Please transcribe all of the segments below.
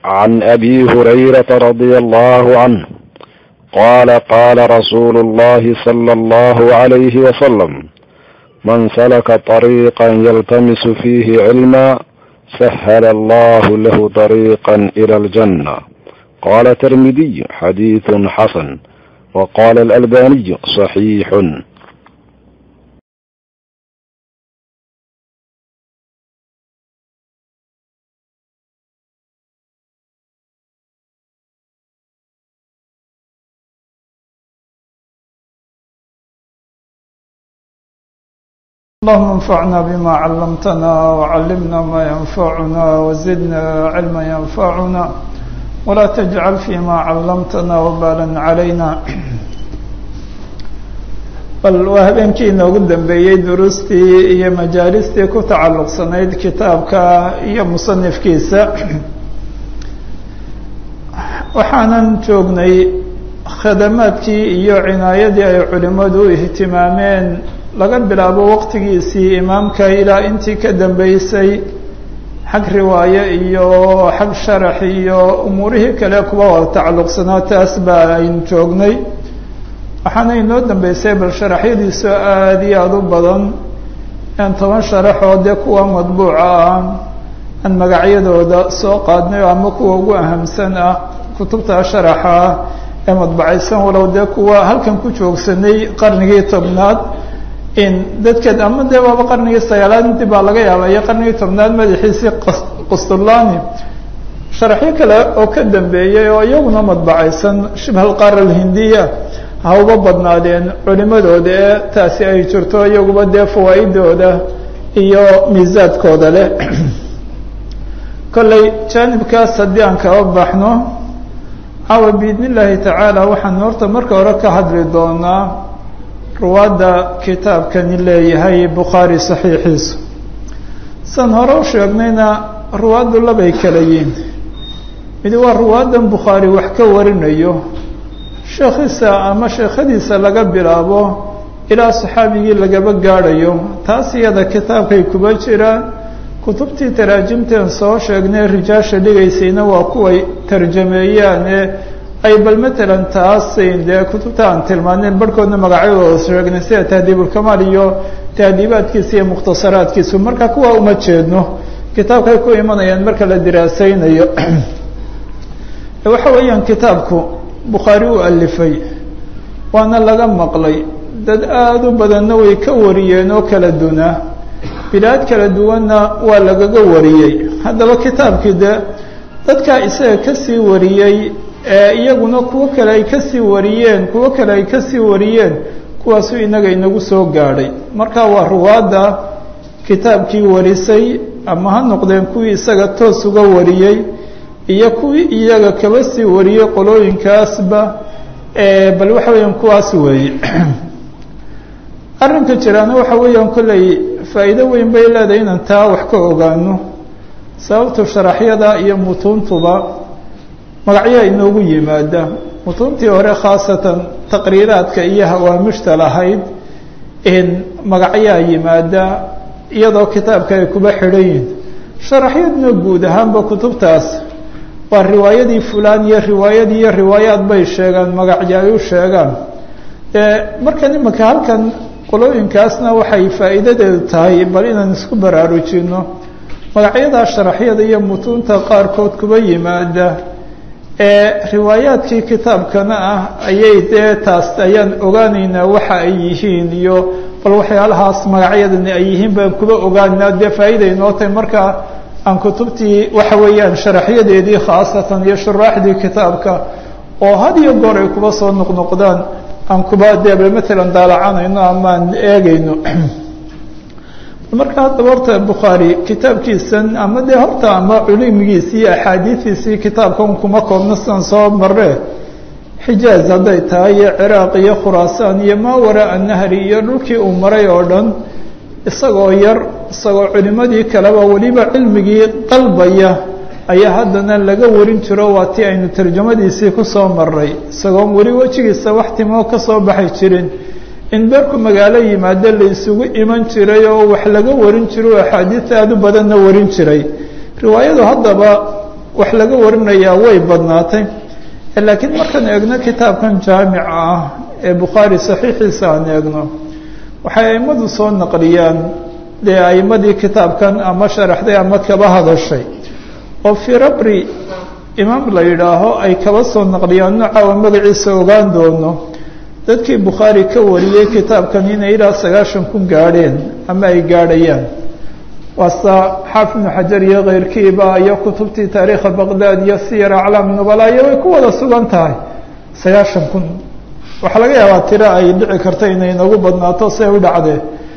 عن ابي هريره رضي الله عنه قال قال رسول الله صلى الله عليه وسلم من سلك طريقا يلتمس فيه علما سهل الله له طريقا الى الجنه قال الترمذي حديث حسن وقال الالباني صحيح اللهم انفعنا بما علمتنا وعلمنا ما ينفعنا وزدنا علما ينفعنا ولا تجعل فيما علمتنا وبالا علينا bal waa habeenkii inoogu dambeeyey duruustii iyo majaalistii ku tacalluqsanayd kitaabka iyo musanifkiisa waxaanan joognay khadamaadkii iyo cinaayadii ay culimmadu u ihtimaameen laga bilaabo waqtigiisii imaamka ilaa intii ka dambeysay xag riwaaye iyo xag sharax iyo umuurihii kale kuwa wada tacalluqsanaa taas baa aynu joognay waxaana inoo dambeysay bal sharaxyadiisu aada iyo aada u badan aan toban sharaxoo dee kuwa madbuuca ah aan magacyadooda soo qaadnay ama kuwa ugu ahamsan ah kutubta sharaxa ah ee madbacaysan walow dee kuwa halkan ku joogsanay qarnigii tobnaad in dadkeed ama dee waaba qarnigii sagaalaad intii baa laga yaaba iyo qarnigii tobnaad madaxiisii qustulani sharaxyo kale oo ka dambeeyey oo iyaguna madbacaysan shibha alqaara alhindiya ha uga badnaadeen culimadooda ee taasi ay jirto iyaguba dee fawaa-idooda iyo miisaadkooda leh kolley jaanibkaas haddii aan kaba baxno caawa biidn illaahi tacaala waxaan horta marka hore ka hadli doonaa ruwaadda kitaabkani leeyahay bukhaari saxiixiisu san hore u sheegnayna ruwaaddu labay kala yihin mid waa ruwaaddan bukhaari wax ka warinayo sheekhiisa ama sheekhadiisa laga bilaabo ilaa saxaabigii lagaba gaadhayo taas iyada kitaabkay kuba jiraan kutubtii taraajimteen soo sheegnay rijaasha dhigaysayna waa kuway tarjameeyaan ee ay bal matalan taasayn dee kutubta aan tilmaaneen barhkoodna magacyadooda sheegnay sida tahdiibulkamaal iyo tahdiibaadkiisa iyo mukhtasaraadkiisu marka kuwa uma jeedno kitaabkay ku imanayaan marka la diraasaynayo waxa weeyaan kitaabku bukhaari u alifay waana laga maqlay dad aada u badanna way ka wariyeen oo kala dunaa bilaad kala duwanna waa lagaga wariyey haddaba kitaabkii de dadkaa isaga kasii wariyey ee iyaguna kuwo kale ay kasii wariyeen kuwo kale ay kasii wariyeen kuwaasuu inaga inagu soo gaadhay marka waa ruwaadda kitaabkii warisay ama ha noqdeen kuwii isaga toos uga wariyey iyo kuwii iyaga kaba sii wariyey qolooyinkaasba bal waxa weeyaan kuwaas weeye arrinka jiraana waxa weeyaan kolley faa'iido weyn bay leedahay inaan taa wax ka ogaano sababtu sharaxyada iyo mutuuntuba magacyaa inoogu yimaada mutuuntii hore khaasatan taqriiraadka iyo hawaamishta lahayd in magacyaa yimaada iyadoo kitaabka ay kuba xidhan yihin sharaxyadna guud ahaanba kutubtaas waa riwaayadii fulaan iyo riwaayadii iyo riwaayaad bay sheegaan magacyo ay u sheegaan markan imanka halkan qolooyinkaasna waxay faa'iidadeedu tahay bal inaan isku baraarujino magacyadaa sharaxyada iyo mutuunta qaarkood kuba yimaada ee riwaayaadkii kitaabkana ah ayay dee taas ayaan ogaanaynaa waxa ay yihiin iyo bal waxyaalahaas magacyadani ay yihiin baan kuba ogaanaa dee faa'iida inoo tahay markaa aan kutubtii waxa weeyaan sharaxyadeedii khaasatan iyo shuraaxdii kitaabka oo had iyo goor ay kuba soo noqnoqdaan aan kuba dee matalan daalacanayno ama aan eegayno marka haddaba horta bukhaari kitaabkiisan ama dee horta ama culimigiisi iyo axaadiidiisii kitaabkan kuma koobno sidaan soo marre xijaaz hadday tahay iyo ciraaq iyo khuraasaan iyo maa waraa nahri iyo dhulkii uu maray oo dhan isagoo yar isagoo culimadii kaleba weliba cilmigii dalbaya ayaa haddana laga warin jiro waa tii aynu tarjamadiisii kusoo maray isagoon weli wejigiisa wax timoo kasoo baxay jirin in beerku magaalo yimaado la isugu iman jiray oo wax laga warin jiro o axaadiista aada u badanna warin jiray riwaayadu haddaba wax laga warinayaa way badnaatay laakiin markaan eegno kitaabkan jaamica ah ee bukhaari saxiixiisa aan eegno waxay aimadu soo naqliyaan dee aimadii kitaabkan ama sharaxday ama kaba hadashay oo firabri imaam la yidhaaho ay kaba soo naqliyaan noocawa magaciisa ogaan doono dadkii bukhaari ka wariyey kitaabkan inay ilaa sagaashan kun gaadheen ama ay gaadhayaan waasa xaafid ibnu xajar iyo keyrkiiba iyo kutubtii taariikha baqdaad iyo siyar aclaam nubala iyo way ku wada sugan tahay sagaashan kun waxaa laga yaabaa tiro ay dhici karta inay nagu badnaato see u dhacdee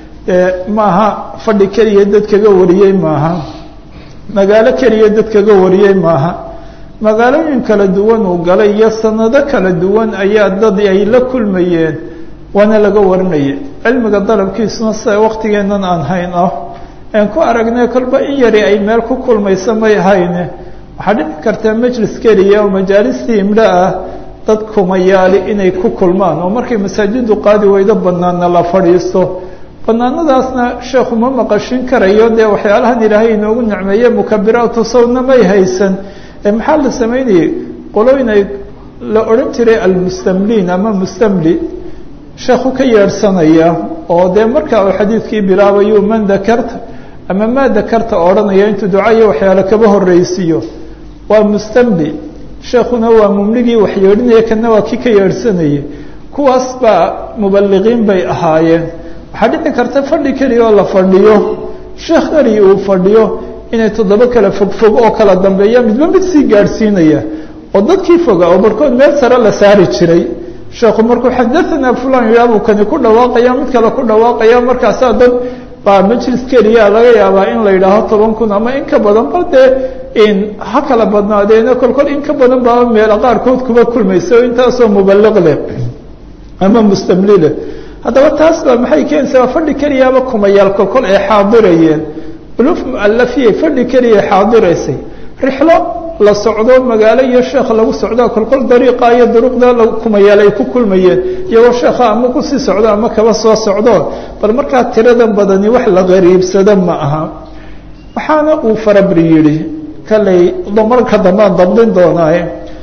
maaha fadhi keliya dad kaga wariyey maaha magaalo keliya dad kaga wariyey maaha magaalooyin kala duwan uu galay iyo sanado kala duwan ayaa dad ay la kulmayeen waana laga warinaya cilmiga dalabkiisuna sida waktigeennan aan hayn ah aan ku aragnay kolba in yari ay meel ku kulmaysa may hayne waxaa dhici kartaa majlis keliya oo majaalistii imdho ah dad kumayaali inay ku kulmaan oo markay masaajidu qaadi weydo banaana la fadhiisto banaanadaasna sheekhu ma maqashin karayo dee waxyaalahan ilaahay inoogu nicmeeye mukabiraatu sawdna may haysan maxaa la samaynayey qolooyin ay la odhan jiray almustamliin ama mustamli sheekhu ka yeedhsanaya oo dee markaa uu xadiidkii bilaabayu man dakarta ama maa dakarta odhanaya intuu ducayo waxyaale kaba horreysiiyo waa mustamli sheekuna waa mumligii wax yeedhinaya kana waa kii ka yeedhsanayay kuwaas baa mubaliqiin bay ahaayeen waxaa dhici karta fadhi keliya oo la fadhiyo sheekh keliya uu fadhiyo inay toddoba kala fogfog oo kala dambeeya midba mid sii gaadhsiinaya oo dadkii foga oo barkood meel sare la saari jiray sheekhu markuu xadaanaa fulan yidhaabuu kani ku dhawaaqaya mid kale ku dhawaaqaya markaasaa dad baa majlis keliya laga yaabaa in la yidhaaho toban kun ama in ka badan bal dee in ha kala badnaadeeno kolkol in ka badan baa meelo qaarkood kuba kulmaysa oo intaasoo mubaliq leh ama mustamli leh haddaba taas baa maxay keenaysaa fadhi keliyaaba kumayaal kolkol ay xaadirayeen uluf mualafiyay fadhi keliya xaadiraysay rixlo la socdo magaalo iyo sheekh lagu socdo kolkol dariiqa iyo duruqda kumayaal ay ku kulmayeen iyagoo sheekha ama kusii socdo ama kaba soo socdo bal markaa tiradan badani wax la qariibsado ma aha waxaana uu farabri yidhi kalay marka dambaan dabdin doonaaye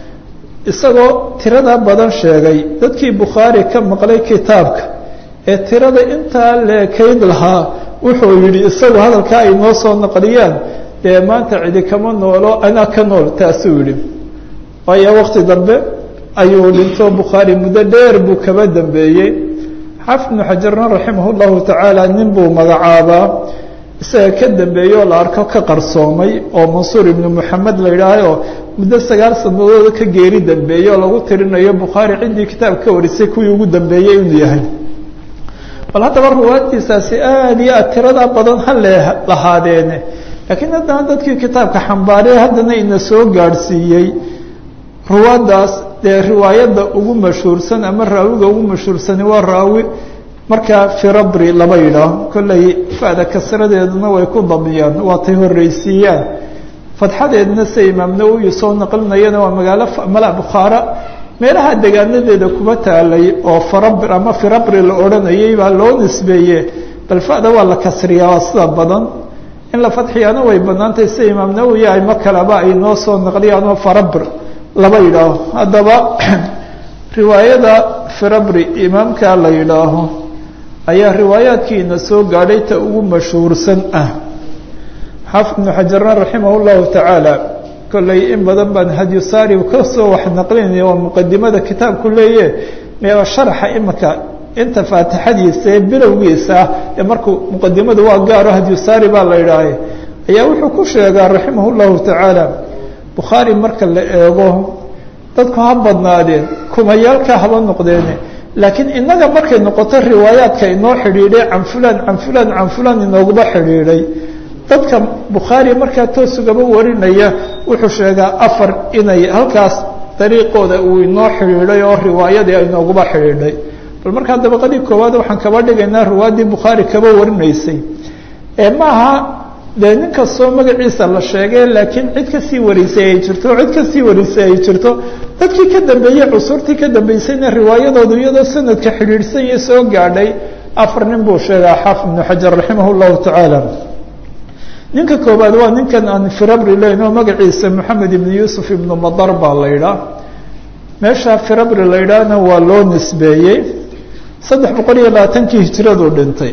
isagoo tirada badan sheegay dadkii bukhaari ka maqlay kitaabka ee tirada intaa leekayd lahaa wuxuu yidhi isagu hadalkaa ay noo soo naqliyaan dee maanta cidi kama noolo anaa ka nool taasuu yidhi waayo wakti dambe ayuu dhinto bukhaari muddo dheer buu kaba dambeeyey xaafid ibnu xajarna raximah llahu tacaala nin buu magacaabaa isaga ka dambeeyey oo la arko ka qarsoomay oo mansuur ibnu moxamed la yidhaahaoo muddo sagaal sanadooda ka geeri dambeeyey oo lagu tirinayo bukhaari ciddii kitaab ka warisay kuwii ugu dambeeyey inuu yahay bal haddaba ruwaadtiisaasi aad iyo aad tirada badan ha le lahaadeene laakiin haddana dadkii kitaabka xambaarey haddana ina soo gaadhsiiyey ruwaaddaas dee riwaayadda ugu mashhuursan ama raawiga ugu mashhuursani waa raawi markaa firabri laba yidhaaho kolley fa'da kasradeeduna way ku damiyaan waatay horreysiiyaan fadxadeedna se imaam nawowi soo naqlinayana waa magaalo mala bukhaara meelaha degaanadeeda kuba taalay oo farabr ama firabri la odhanayay baa loo nisbeeye bal fa'da waa la kasriyaa waa sida badan in la fadxiyaana way banaantahay sida imaam nawowi ayma kaleba ay noo soo naqliyaan oo farabr laba yidhaaho haddaba riwaayada firabri imaamka la yidhaaho ayaa riwaayaadkiina soo gaadhay ta ugu mashhuursan ah xaafid ibnu xajarna raximah llahu tacaala kolley in badan baan hadyusaari kasoo wax naqlinaya waa muqadimada kitaabku leeye meeba sharaxa imika inta faatixadiisa ee bilowgiisa ah ee markuu muqadimadu waa gaaro hadyusaari baa la yidhaahay ayaa wuxuu ku sheegaa raximah llahu tacaala bukhaari marka la eego dadku ha badnaadeen kumayaalka haba noqdeene laakiin inaga markay noqoto riwaayaadka inoo xidhiidhay can fulan can fulan can fulan inooguba xidhiidhay dadka bukhaari markaa toosugaba warinaya wuxuu sheegaa afar inay halkaas dariiqooda uu inoo xidhiidhay oo riwaayadii inooguba xidhiidhay bal markaa dabaqadii koowaad waxaan kaba dhigaynaa riwaayaddii bukhaari kaba warinaysay ee maaha dee nin kastoo magaciisa la sheegay laakiin cid kasii warisay ay jirto cid kasii warisay ay jirto dadkii ka dambeeyey cusurtii ka dambeysayna riwaayadoodu iyadoo sanadka xidhiidhsan iyo soo gaadhay afar nin buu sheegaa xaafid ibnu xajar raximah llahu tacaala ninka koobaad waa ninkan aan firabri leyn oo magaciisa moxamed ibn yuusuf ibnu madar baa la ydhaa meesha firabri la ydhaahna waa loo nisbeeyey saddex boqol iyo labaatankii hijiradu dhintay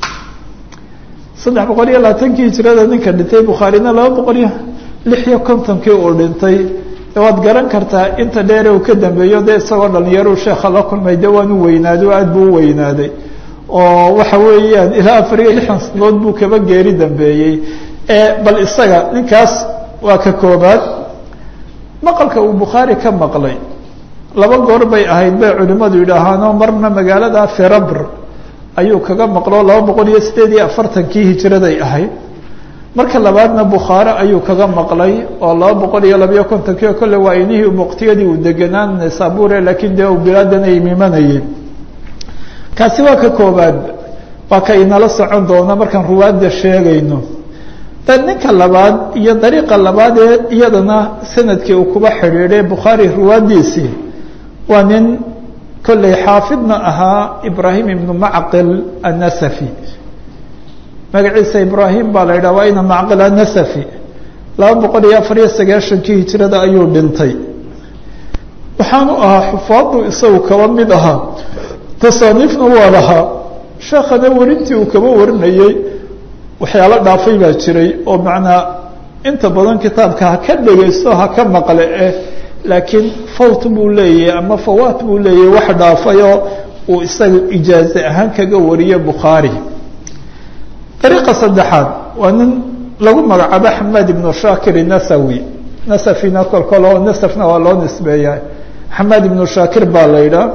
saddex boqol iyo labaatankii hijirada ninka dhintay bukhaarina laba boqol iyo lix iyo kontonkii uu dhintay waad garan kartaa inta dheere uu ka dambeeyo dee isagoo dhalinyaruu sheekha la kulmay de waan u weynaaday oo aad buu u weynaaday oo waxa weeyaan ilaa afar iyo lixdan sanadood buu kaba geeri dambeeyey bal isaga ninkaas waa ka koobaad maqalka uu bukhaari ka maqlay laba goor bay ahayd bay culimmadu yidhaahaanoo marna magaalada ferabr ayuu kaga maqlo laba boqol iyo sideed iyo afartankii hijiraday ahayd marka labaadna bukhaare ayuu kaga maqlay oo laba boqol iyo labayo kontonkii oo kolle waa inihii muqtiyadii uu deganaan naysabure laakiin dee uu bilaadan ay mimanayeen kaasi waa ka koobaad waa ka inala socon doona markaan ruwaadda sheegayno ninka labaad iyo dariiqa labaad ee iyadana sanadkii uu kuba xidhiidhay bukhaari ruwaaddiisii waa nin kolley xaafidna ahaa ibraahim ibnu macqil annasafi magaciisa ibraahim baa la yidhaha waa ina macqil annasafi laba boqol iyo afar iyo sagaashankii hijirada ayuu dhintay waxaanu ahaa xufaadu isagu kaba mid ahaa tasaaniifna waa lahaa sheekhana werintii uu kaba warinayey waxyaalo dhaafay baa jiray oo macnaa inta badan kitaabka ha ka dhegaysto ha ka maqle eh laakiin fawt buu leeyahay ama fawaat buu leeyahay wax dhaafayoo uu isaga ijaaze ahaan kaga wariye bukhaari dariiqa saddexaad waa nin lagu magacaabo xamaad ibnu shaakir nasawi nasafina kolkol oo nasafna waa loo nisbeeya xamaad ibnu shaakir baa la yidhaah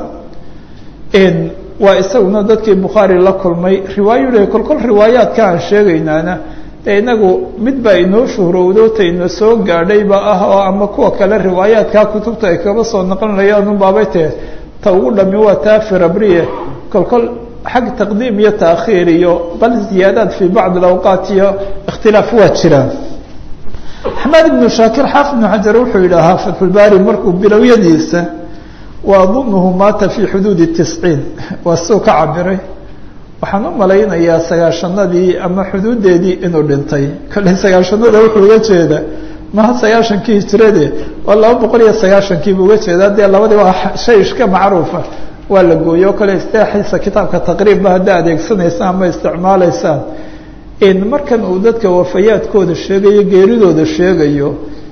waa isaguna dadkii bukhaari la kulmay riwaayo le kolkol riwaayaadka aan sheegaynaana dee inagu mid baa inoo shuhrowdo ta ina soo gaadhayba ah oo ama kuwa kale riwaayaadkaa kutubta ay kaba soo naqlinayaan unbaabay tee ta ugu dhami waa taa firabriye kolkol xag taqdiim iyo taakhiir iyo bal ziyaadaad fii bacd alawqaat iyo ikhtilaaf waa jiraan axmed ibnu shaakir xaafid ibnu xajar wuxuu yidhaahaa fatxulbaari markuu bilowyadiisa waadunuhu maata fii xuduudi tisciin waa suu ka cabiray waxaan u malaynayaa sagaashanadii ama xuduudeedii inuu dhintay kolley sagaashanada wuxuu uga jeeda maha sagaashankii hijirade waa laba boqol iyo sagaashankiibu uga jeeda dee labadii waa shay iska macruufa waa la gooye o kale istaaxiisa kitaabka taqriibba haddaa adeegsanaysaan ama isticmaalaysaan markan uu dadka wafayaadkooda sheegayo geeridooda sheegayo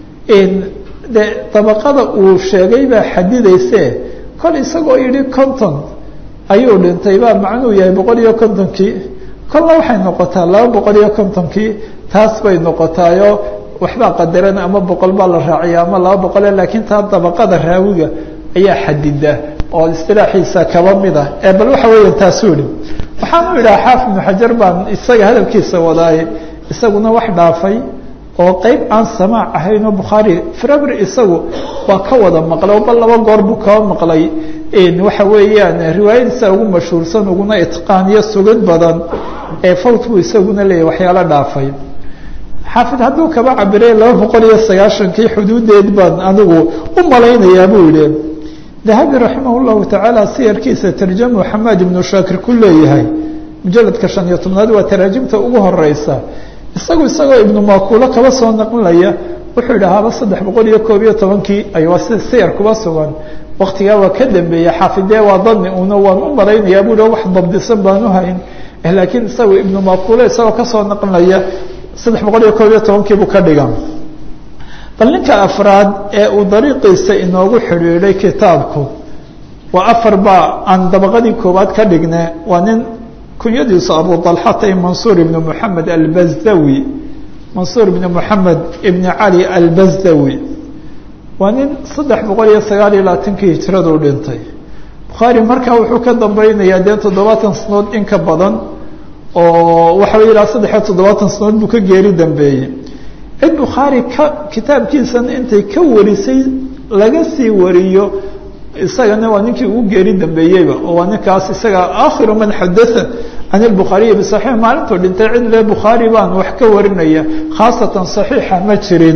de dabaqada uu sheegay baa xadidayse kol isagoo yidhi conton ayuu dhintay baa macnuu yahay boqol iyo kontonkii kolna waxay noqotaa laba boqol iyo kontonkii taas bay noqotaayo waxbaa qadaran ama boqol baa la raaciya ama laba boqole laakiin taa dabaqada raawiga ayaa xadida oo istilaaxiisa kaba mid ah ee bal waxa weeya taasuu yihi waxaanu idhaha xaafid ibnu xajar baan isaga hadalkiisa wadaaye isaguna wax dhaafay oo qeyb aan samaac ahayn oo bukhaari firabri isagu waa ka wada maqlay oo bal laba goor buu kaba maqlay waxa weeyaan riwaayadiisa ugu mashhuursan uguna itqaan iyo sugid badan ee fawt buu isaguna leeyahy waxyaalo dhaafay xaafid hadduu kaba cabiray laba boqol iyo sagaashankii xuduudeed baan anigu u malaynayaa buu yihi dahabi raximah llahu tacaala siyarkiisa tarjamu xamaad ibnu shaakir ku leeyahay mujaladka shan iyo tobnaad waa taraajimta ugu horeysa isagu isagoo ibnu makuulo kaba soo naqlinaya wuxuu idhahaaba saddex boqol iyo koob iyo tobankii aywa si siyar kuba sugan waktigaa waa ka dambeeyey xaafidee waa dani una waan u malaynayaa buu wax dabdisan baan u hayn laakiin isagu ibnu makuulo isagoo kasoo naqlinaya saddex boqol iyo koob iyo tobankii buu ka dhiga bal ninka afraad ee uu dariiqiisa inoogu xidhiidhay kitaabku waa afar baa aan dabaqadii koowaad ka dhigne waa nin kunyadiisu abu dalxatay mansuur ibn moxamed albazdawi mansuur ibn moxamed ibn cali albazdawi waa nin saddex boqol iyo sagaal iyo labaatankii hijiradu dhintay bukhaari markaa wuxuu ka dambeynayaa dee toddobaatan sanood in ka badan oo waxa wey ilaa saddex iyo toddobaatan sanood buu ka geeri dambeeyey cid bukhaari ka kitaabkiisana intay ka warisay laga sii wariyo isagana waa ninkii ugu geeri dambeeyeyba oo waa ninkaas isaga aakhiru man xadaa can اbukhaariyi bصaxiix maalintuu dhintay cid le bukhaari baan wax ka warinaya khaasatan صaxiixa ma jirin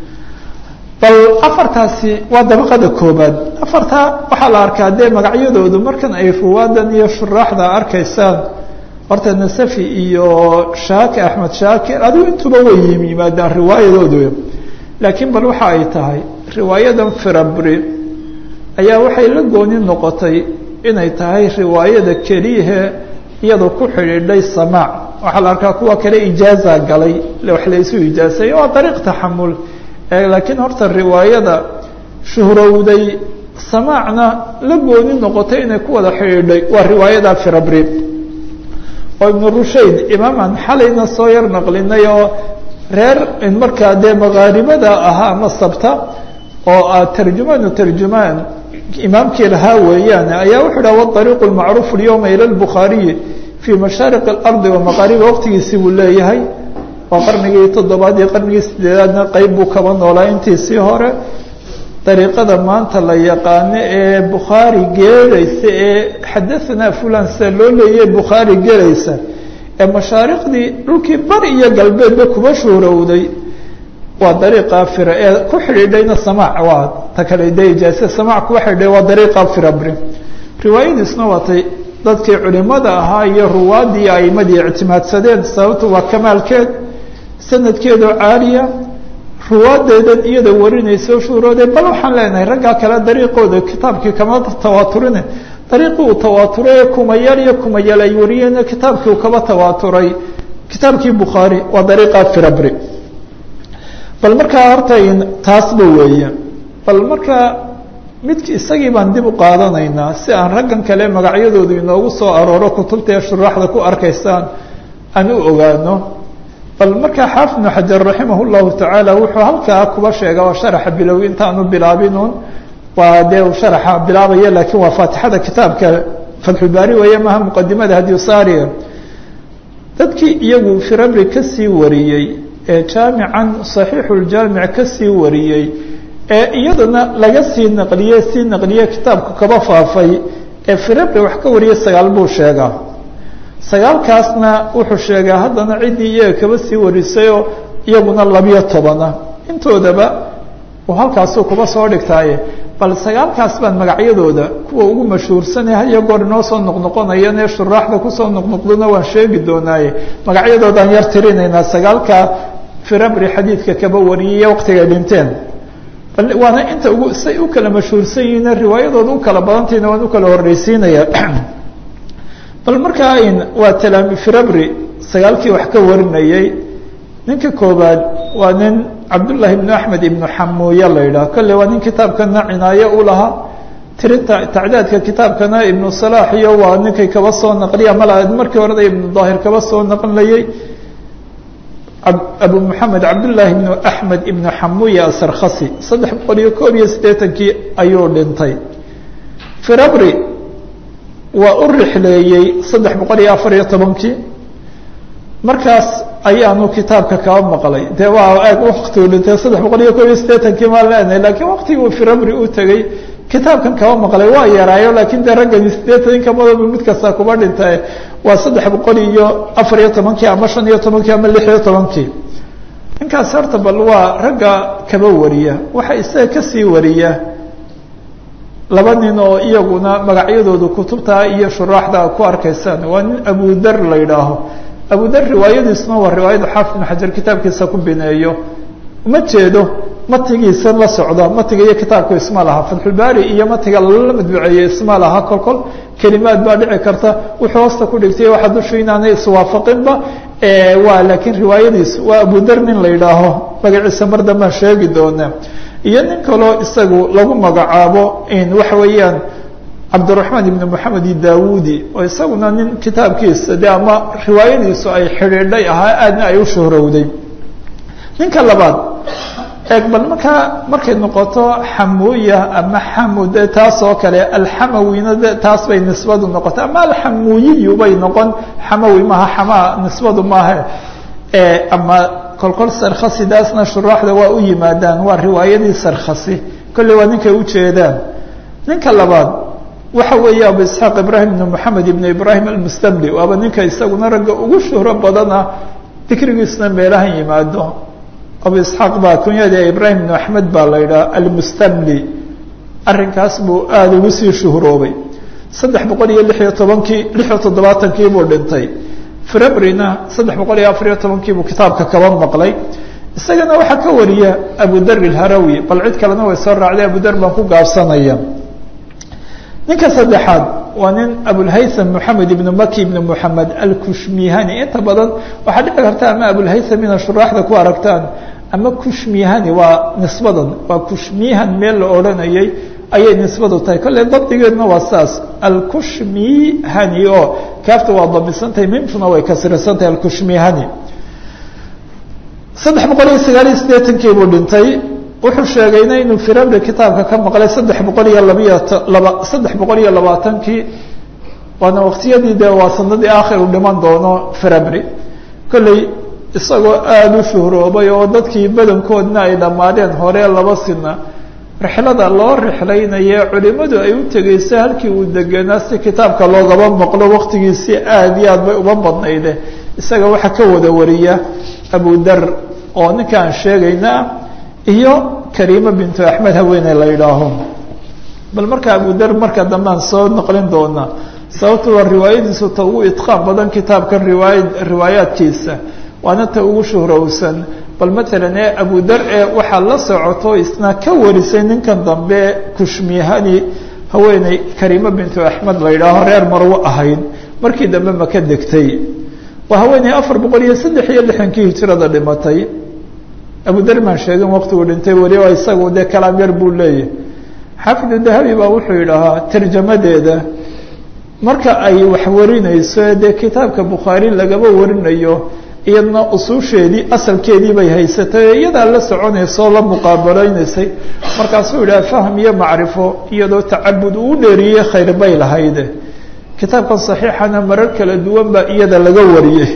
bal afartaasi waa dabaqada koobaad afartaa waxaa la arkaa dee magacyadoodu markan ay ruwaadan iyo shuraaxda arkaysaan horta nasafi iyo shaaki axmed shaakir adigu intuba way yimaadaan riwaayadoodu laakiin bal waxa ay tahay riwaayadan firabri ayaa waxay la gooni noqotay inay tahay riwaayada keliyahe iyadoo ku xidhiidhay samaac waxaa la arkaa kuwa kale ijaaza galay wax la isu ijaasay waa dariiq taxamul laakiin horta riwaayada shuhrowday samaacna la gooni noqotay inay ku wada xidhiidhay waa riwaayada firabri oo ibnu rushayd imaaman xalayna soo yar naqlinay oo reer markaa dee makaaribada ahaa ama sabta oo ah tarjumaanu tarjumaan imaamkii lahaa weeyaan ayaa wuxuu dhaha waariiqu lmacruuf alyowma ila lbukhaariyi fii mashaariq alardi wa maqaariba waqtigiisii buu leeyahay waa qarnigii toddobaad iyo qarnigii sideedaadna qeyb buu kaba noolaa intiisii hore dariiqada maanta la yaqaano ee bukhaari geeraysa ee xadahanaa fulan sida loo leeyaye bukhaari gelaysa ee mashaariqdii dhulkii bari iyo galbeedba kuba shuurowday waa dariiqa fira ee ku xidhiidhayna samaac waa ta kale de ijaase samaac kuwa xidhiidhay waa dariiqa firabri riwaayadiisna waatay dadkii culimada ahaa iyo ruwaadii aimadii ictimaadsadeen sababtu waa kamaalkeed sanadkeedoo caaliya ruwaadeedan iyada warinayso shuuroodee bal waxaan leenahay raggaa kale dariiqooda kitaabkii kama tawaaturine dariiqii uu tawaaturay ee kumayaal iyo kumayaal ay wariyeen kitaabkii uu kaba tawaaturay kitaabkii bukhaari waa dariiqa firabri bal markaa horta taasba weeye bal markaa midk isagii baan dib u qaadanaynaa si aan raggan kale magacyadoodu inoogu soo arooro kutubta ee shuraaxda ku arkaysaan aan u ogaano bal markaa xaafid ibnu xajar raximah llahu tacaala wuxuu halkaa kuba sheega waa sharaxa bilowi intaanu bilaabinuun waa dee uu sharaxa bilaabaya laakiin waa faatixada kitaabka fatxulbaari weeye maha muqadimada hadiyusaariya dadkii iyagu firabri kasii wariyey ee jaamican saxiixuljaamic kasii wariyey ee iyadana laga sii naqliye sii naqliye kitaabku kaba faafay ee firabri wax ka wariyay sagaal buu sheegaa sagaalkaasna wuxuu sheegaa haddana ciddii iyaga kaba sii warisayoo iyaguna labiyo tobana intoodaba uu halkaasuu kuba soo dhigtaaye bal sagaalkaas baan magacyadooda kuwa ugu mashhuursanee haya goor inoo soo noqnoqonayan ee shuraaxda kusoo noqnoqdona waan sheegi doonaaye magacyadoodaan yar tirinaynaa sagaalka firabri xadiidka kaba wariyay waqtigay dhinteen waana inta ugu say u kala mashhuursan yihiin riwaayadooda u kala badantayna waan u kala horreysiinaya bal markaa waa talaami firabri sagaalkii wax ka warinayey ninka koobaad waa nin cabdullaahi ibnu axmed ibnu xamuuye la yidhaah kolle waa nin kitaabkana cinaaye u lahaa tirinta tacdaadka kitaabkana ibnu salaax iyo waa ninkay kaba soo naqliya mala markii horeda ibnu daahir kaba soo naqlinayey abu moxamed cabdullaahi ibnu axmed ibnu xamuuye asarkhasi saddex boqol iyo koob iyo siddeetankii ayuu dhintay firabri waa u rixleeyey saddex boqol iyo afar iyo tobankii markaas ayaanu kitaabka kaba maqlay dee waa aag waktigu dhintay saddex boqol iyo koob iyo siddeetankii maan leenahay laakiin waktigii firabri u tegey kitaabkan kaba maqlay waa yaraayo laakiin dee raggani siddeetan inka madaba mid kasta kuba dhintae waa saddex boqol iyo afar iyo tobankii ama shan iyo tobankii ama lix iyo tobankii ninkaas horta bal waa ragga kaba wariya waxa isaga kasii wariya laba nin oo iyaguna magacyadooda kutubta iyo shuraaxda ku arkaysaan waa nin abudar la yidhaaho abudar riwaayadiisuna waa riwaayada xaafid ibn xajar kitaabkiisa ku bineeyo uma jeedo matigiisa la socda matiga iyo kitaabku isma laha fatxulbaari iyo matiga lala madbuceeye isma laha kol kol kelimaad baa dhici karta wuxuu hoosta ku dhigtay waxa dushu inaanay iswaafaqinba waa laakiin riwaayadiisu waa abudar nin la yidhaaho magaciisa mar dambaan sheegi doonaa iyo nin kaloo isagu lagu magacaabo waxa weeyaan cabdiraxmaan ibn moxamed daawudi oo isaguna nin kitaabkiisa de ama riwaayadiisu ay xidhiidhay ahaa aadna ay u shuhrowday ninka labaad eeg bal markaa markay noqoto xamuuya ama xamud taas oo kale alxamawina de taas bay nisbadu noqota ama alxamuuyiyu bay noqon xamawi maaha xamaa nisbadu maaha ama kolkol sarkhasidaasna shuraaxda waa u yimaadaan waa riwaayadii sarkhasi kolley waa ninkay ujeedaan ninka labaad waxa weeye abu isxaaq ibrahim ibn moxamed ibn ibrahim almustamli waaba ninka isaguna ragga ugu shuhro badana dikrigiisna meelahan yimaado abu isxaaq baa kunyada ibrahim ibn axmed baa la yidhaha almustamli arrinkaas buu aada ugu sii shuhroobay saddex boqol iyo lix iyo tobankii lix iyo toddobaatankii buu dhintay frebrina saddex boqol iyo afar iyo tobankiibuu kitaabka kaba maqlay isagana waxaa ka wariya abudar ilharawi bal cid kalena way soo raacday abudar baan ku gaabsanaya ninka saddexaad waa nin abulhaytham moxamed ibnu maki ibnu moxamed alkushmihani inta badan waxaa dhici karta ama abulhaytham ina shuraaxda ku aragtaan ama kushmihani waa nisbadan waa kushmihan meel la odhanayay ayay nisbadu tahay kolley dabdigeedna waa saas alkushmihani oo kaafta waa damisantahay mimtuna way kasrisantahay alkushmihani saddex boqol iyo sagaal iyo siddeetankii buu dhintay wuxuu sheegayna inuu firabri kitaabka ka maqlay saddex boqol iyo labiyo laba saddex boqol iyo labaatankii waana waqtiyadii dee waa sanadii aakhir u dhiman doono firabri kolley isagoo aada u shuhroobay oo dadkii badankoodna ay dhammaadeen hore laba sina rixlada loo rixlaynaye culimadu ay u tegeysa halkii uu degenaa si kitaabka loogaba maqlo waqtigiisi aada iyo aad bay uba badnayde isaga waxaa ka wada wariya abudar oo ninka aan sheegayna iyo kariima bintu axmed haweeney la yidhaaho bal marka abudar marka dambe aan soo noqlin doonaa sababto waa riwaayadiisu ta ugu idqaan badan kitaabkan riwaaya riwaayaadkiisa waana ta ugu shuhrowsan bal matalan ee abudar ee waxaa la socoto isna ka warisay ninkan dambe kushmihani haweeney kariima bintu axmed la yidhaaho reer marwo ahayd markii dambe maka degtay waa haweeney afar boqol iyo saddex iyo lixankii hijirada dhimatay abudar maan sheegin waqtigu dhintay weli oo isagu dee kalaam yar buu leeyahay xaafidu dahabi baa wuxuu yidhahaa tarjamadeeda marka ay wax warinayso dee kitaabka bukhaari lagaba warinayo iyadna usuusheedii asalkeedii bay haysatay oo iyadaa la soconaysoo la muqaabaleynaysay markaasuu yidhaha fahm iyo macrifo iyadoo tacabud uu dheeriyey khayr bay lahayde kitaabkan saxiixana marar kala duwan baa iyada laga wariyey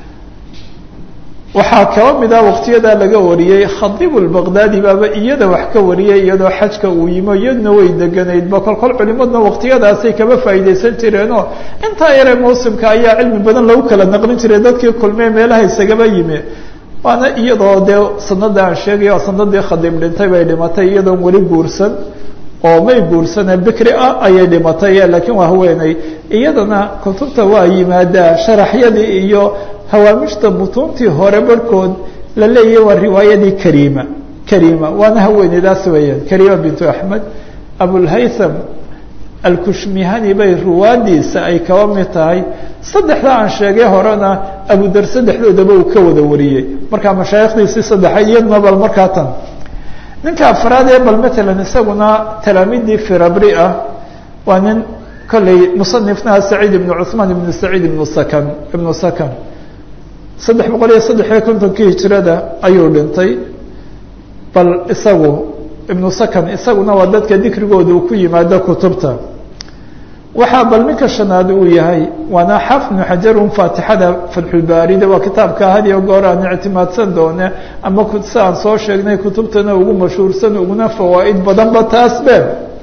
waxaa kaba mid ah waqtiyadaa laga wariyey khadiib lbaqdaadi baaba iyada wax ka wariyay iyadoo xajka uu yimo iyadna way deganaydba kolkol culimadna waqtiyadaasay kaba faa'iidaysan jireenoo intaa yaree mawsimka ayaa cilmi badan lagu kala naqlin jiray dadkii kulmee meelaha isagaba yimi waana iyadoo dee sanada aan sheegaya sanadii khadiib dhintay bay dhimatay iyadoon weli guursan oo may guursane bikri ah ayay dhimatay laakiin waa haweeney iyadana kutubta waa yimaadaa sharaxyadii iyo hawaamishta butuuntii hore barhkood la leeyahy waa riwaayadii kariima kariima waana haweeneydaas weeyaan kariima bintu axmed abulhaytham alkushmihani bay ruwaadiisa ay kaba mid tahay saddexda aan sheegay horena abudar saddexdoodaba uu ka wada wariyey markaa mashaayikhdiisii saddexayd iyadna bal markaa tan ninka afraad ee bal matalan isaguna talaamiidii firabri ah waa nin kolley musanifnaha saciid ibnu cuثmaan ibnu saciid ibnu sakan ibnu sakan saddex boqol iyo saddex iyo kontonkii hijirada ayuu dhintay bal isagu ibnu sakan isaguna waa dadka dikrigooda uu ku yimaado kutubta waxaa bal ninka shanaad uu yahay waana xaafid ibnu xajarun faatixada fatxulbaarida waa kitaabka hadiyo goor aan ictimaadsan doone ama si aan soo sheegnay kutubtana ugu mashhuursan uguna fawaa'id badanba taasbe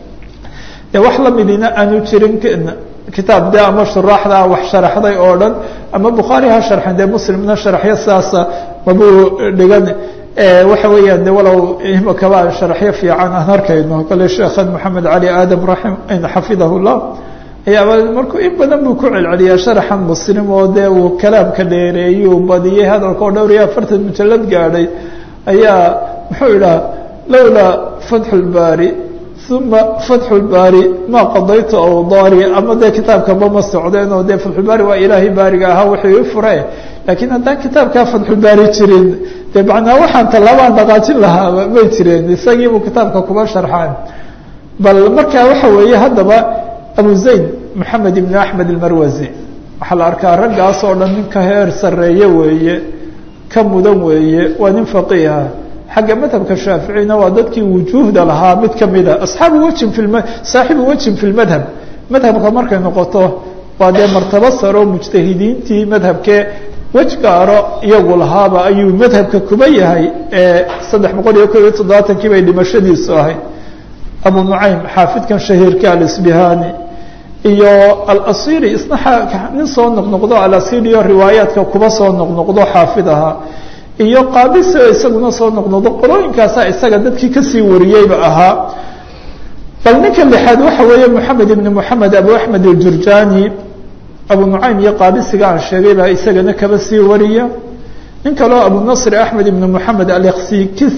de wax lamidina aanu jirin kitaab de ama shuraaxda wax sharaxday oo dhan ama bukhaari ha sharxin dee muslimna sharaxyo sidaasa mabuu dhigan waxa weeyaan de walow imakaba aan sharaxyo fiican aan arkayno kale sheekhan maxamed cali aadam raim xafidahu llah ayaaba markuu in badan buu ku celceliyaa sharaxan muslim oo dee uu kalaamka dheereeyey uu badiyey hadalka oo dhowr iyo afartan mujalad gaadhay ayaa muxuu idhaha lowlaa fatxu lbaari uma fatxu lbaari ma qadaytu awdaari ama dee kitaabkaba ma socdeen oo dee fatxulbaari waa ilaahay baariga ahaa wuxuu i fure laakiin haddaan kitaabkaa fatxulbaari jirin dee macnaa waxaan tallaabaan dhaqaajin lahaaba may jireen isagiibuu kitaabka kuba sharxaan bal marka waxa weeye haddaba abu zayd maxamed ibn axmed almarwazi waxaa la arkaa raggaas oo dhan nin ka heer sarreeye weeye ka mudan weeye waa nin faqiiha xagga madhabka shaaficina waa dadkii wujuuhda lahaa mid kamida asxaabu wejin fi saaxibu wejin fi lmadhab madhabka markay noqoto waa dee martabo saro mujtahidiintii madhabkee wej gaaro iyagu lahaaba ayuu madhabka kuba yahay ee saddex boqol iyo kob iyo toddobaatankii bay dhimashadiisu ahayd abu nucaym xaafidkan shahiirka alisbihani iyo alasiri isna nin soo noqnoqdo alasiri iyo riwaayaadka kuba soo noqnoqdo xaafid ahaa iyo qaabisi oo isaguna soo noqnoqdo qolooyinkaasaa isaga dadkii kasii wariyeyba ahaa bal ninka lixaad waxa weeye moxamed ibn moxamed abu axmed aljurjani abu nucaym iyo qaabisiga aan sheegay baa isagana kaba sii wariya nin kaleo abu nasr axmed ibn moxamed alksikis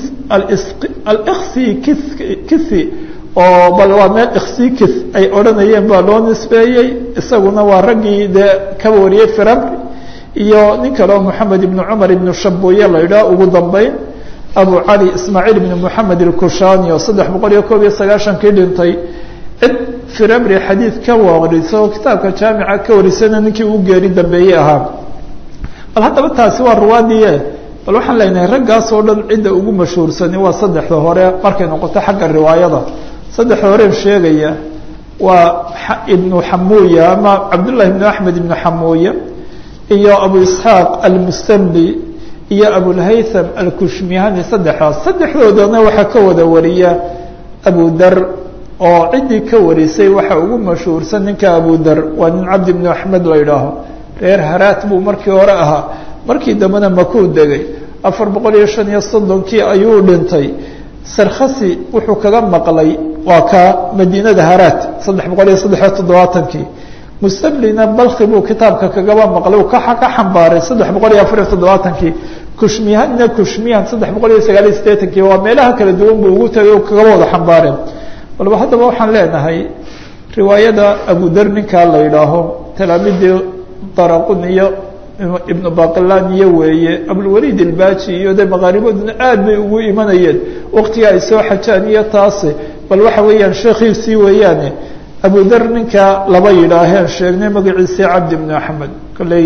alksikisi oo bal waa meel iksikis ay odhanayeen baa loo nisbeeyey isaguna waa raggii dee kaba wariyey firabri iyo nin kaleo moxamed ibn cumar ibn shabuye la idhaah ugu dambeyn abu cali ismaaciil ibn moxamed ilkushani oo saddex boqol iyo koob iyo sagaashankii dhintay cid firabri xadiid ka wariso oo kitaabka jaamica ka warisana ninkii uu geeri dambeeyey ahaa bal haddaba taasi waa ruwaadiye bal waxaan leenahay raggaas oo dhan cidda ugu mashhuursani waa saddexda hore markay noqoto xagga riwaayada saddexda horeen sheegaya waa ibnu xamuya ama cabdullahi ibnu axmed ibnu xamuya iyo abu isxaaq almustamli iyo abulhaytham alkushmihani saddexdaas saddexdoodana waxaa ka wada wariya abu dar oo ciddii ka warisay waxa ugu mashhuursan ninka abu dar waa nin cabdi ibnu axmed la idhaaho reer haraat buu markii hore ahaa markii dambena makuu degay afar boqol iyo shan iyo soddonkii ayuu dhintay sarkhasi wuxuu kaga maqlay waa ka madiinada haraat saddex boqol iyo saddexiyo toddobaatankii mustamlina balki buu kitaabka kagaba maqlay ka ka xambaaray saddex boqol iyo afar iyo toddobaatankii kushmihanna kushmihan saddex boqol iyo sagaal iyo siddeetankii waa meelaha kala duwan buu ugu tagay o kagaba wada xambaareen walba haddaba waxaan leenahay riwaayada abudar ninkaa la yidhaaho talaamidii daraqun iyo ibnu baqilaniyo weeye abulwaliid ilbaji iyo de maqaaribaduna aad bay ugu imanayeen waktiga ay soo xajaan iyo taasi bal waxa weeyaan sheekhiisii weeyaane abudar ninka laba yidhaaheen sheegnay magaciisii cabdi ibnu axmed kolley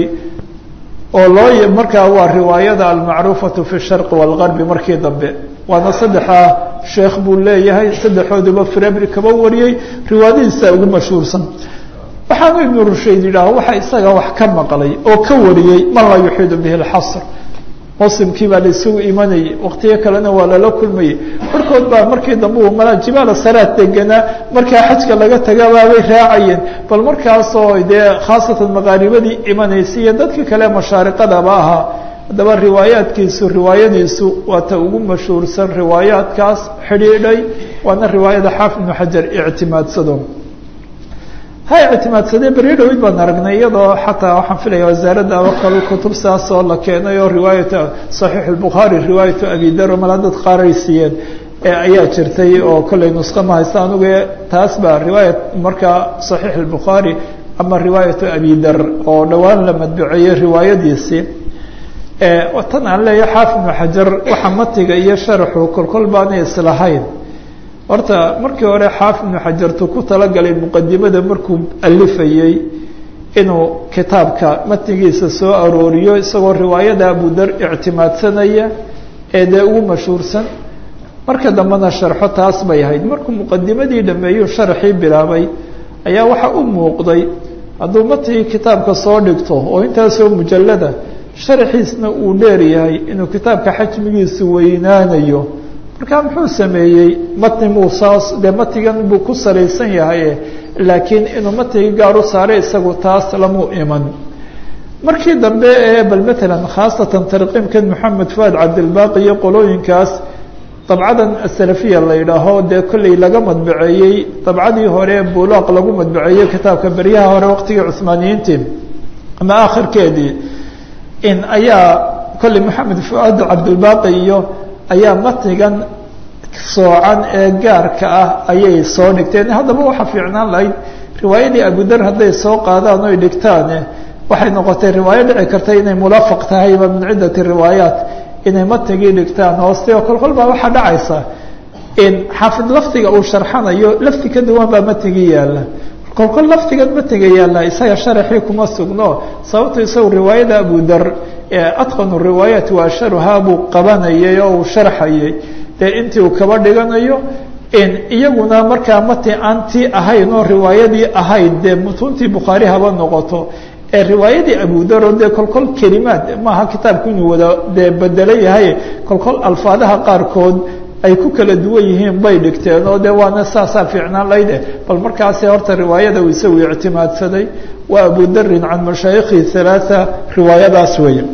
oo loo markaa waa riwaayada almacruufatu fi sharqi waalgarbi markii dambe waana saddexaa sheekh buu leeyahay saddexooduba firabri kaba wariyey riwaayadihiisa ugu mashhuursan waxaanu ibnu rushayd yidhaah waxa isaga wax ka maqlay oo ka wariyey man laa yuxiidu bihi lxasr muslimkii baa la isugu imanayay waktiyo kalena waa lala kulmayey barkood baa markii dambe uu malaa jibaala saraad deganaa markaa xajka laga tagabaabay raacayeen bal markaasoo dee khaasatan maqaaribadii imanaysay iyo dadkii kale mashaariqadaba ahaa haddaba riwaayaadkiisu riwaayadiisu waa ta ugu mashhuursan riwaayaadkaas xidhiidhay waana riwaayada xaafid ibnu xajar ictimaadsado ha ictimaadsadee beryo dhaweyd baan aragnay iyadoo xataa waxaan filaya wasaaradda abakal kutub saas oo la keenay oo riwaayata saxiix albukhaari riwaayatu abidaro mala dad qaaray siiyeen ayaa jirtay oo kollay nuska ma haysta anugu taas baa riwaayat markaa saxiix albukhaari ama riwaayatu abidar oo dhowaan la madbuceeyey riwaayadiisii tan aan leeyahay xaafid ibnu xajar waxa matiga iyo sharaxu kolkol baanay islahayn horta markii hore xaafid ibnu xajartu ku talagalay muqadimada markuu alifayey inuu kitaabka matnigiisa soo arooriyo isagoo riwaayada abudar ictimaadsanaya ee dee ugu mashhuursan marka dambena sharxo taas bay ahayd markuu muqadimadii dhameeyuu sharaxii bilaabay ayaa waxa u muuqday hadduu matnigii kitaabka soo dhigto oo intaasoo mujallada sharaxiisna uu dheer yahay inuu kitaabka xajmigiisu weynaanayo markaa muxuu sameeyey matni muu saas dee matigan buu ku salaysan yahay laakiin inuu matigi gaar u saaray isagu taas lamuu iman markii dambe ee bal matalan khaasatan tarqiimkan moxamed fuad cabdilbaaqi iyo qolooyinkaas dabcadan asalafiya la yidhaaho dee kolley laga madbaceeyey dabcadii hore bulaaq lagu madbaceeyey kitaabka beryaha hore waqtigii cuhmaaniyiintii ama akhirkeedii in ayaa kolley moxamed fuad cabdilbaaqi iyo ayaa matnigan soocan ee gaarka ah ayay soo dhigteen haddaba waxaa fiicnaan lahayd riwaayadii abudar hadday soo qaadaan oy dhigtaane waxay noqotay riwaayo dhici karta inay mulafaq tahayba min ciddati riwaayaat inay matnigii dhigtaan hooste oo kolkol baa waxaa dhacaysa in xaafid lafdiga uu sharxanayo lafdi ka duwan baa matnigii yaalla kolkol lafdigan matniga yaalla isaga sharaxii kuma sugno sababto isagu riwaayada abudar atqanu riwaayaat wa asharuhaa buu qabanayay oo uu sharxayay dee intii uu kaba dhiganayo iyaguna markaa mati aan tii ahayn oo riwaayadii ahayd dee mutuuntii bukhaari haba noqoto ee riwaayadii abudaro dee kolkol kelimaad maaha kitaabku inuu wada dee bedelo yahay kolkol alfaadaha qaarkood ay ku kala duwan yihiin bay dhigteen oo dee waana saasaa fiicnaan layde bal markaasi horta riwaayada uu isagu ictimaadsaday waa abudarin can mashaayikhi halaaa riwaayadaas weeye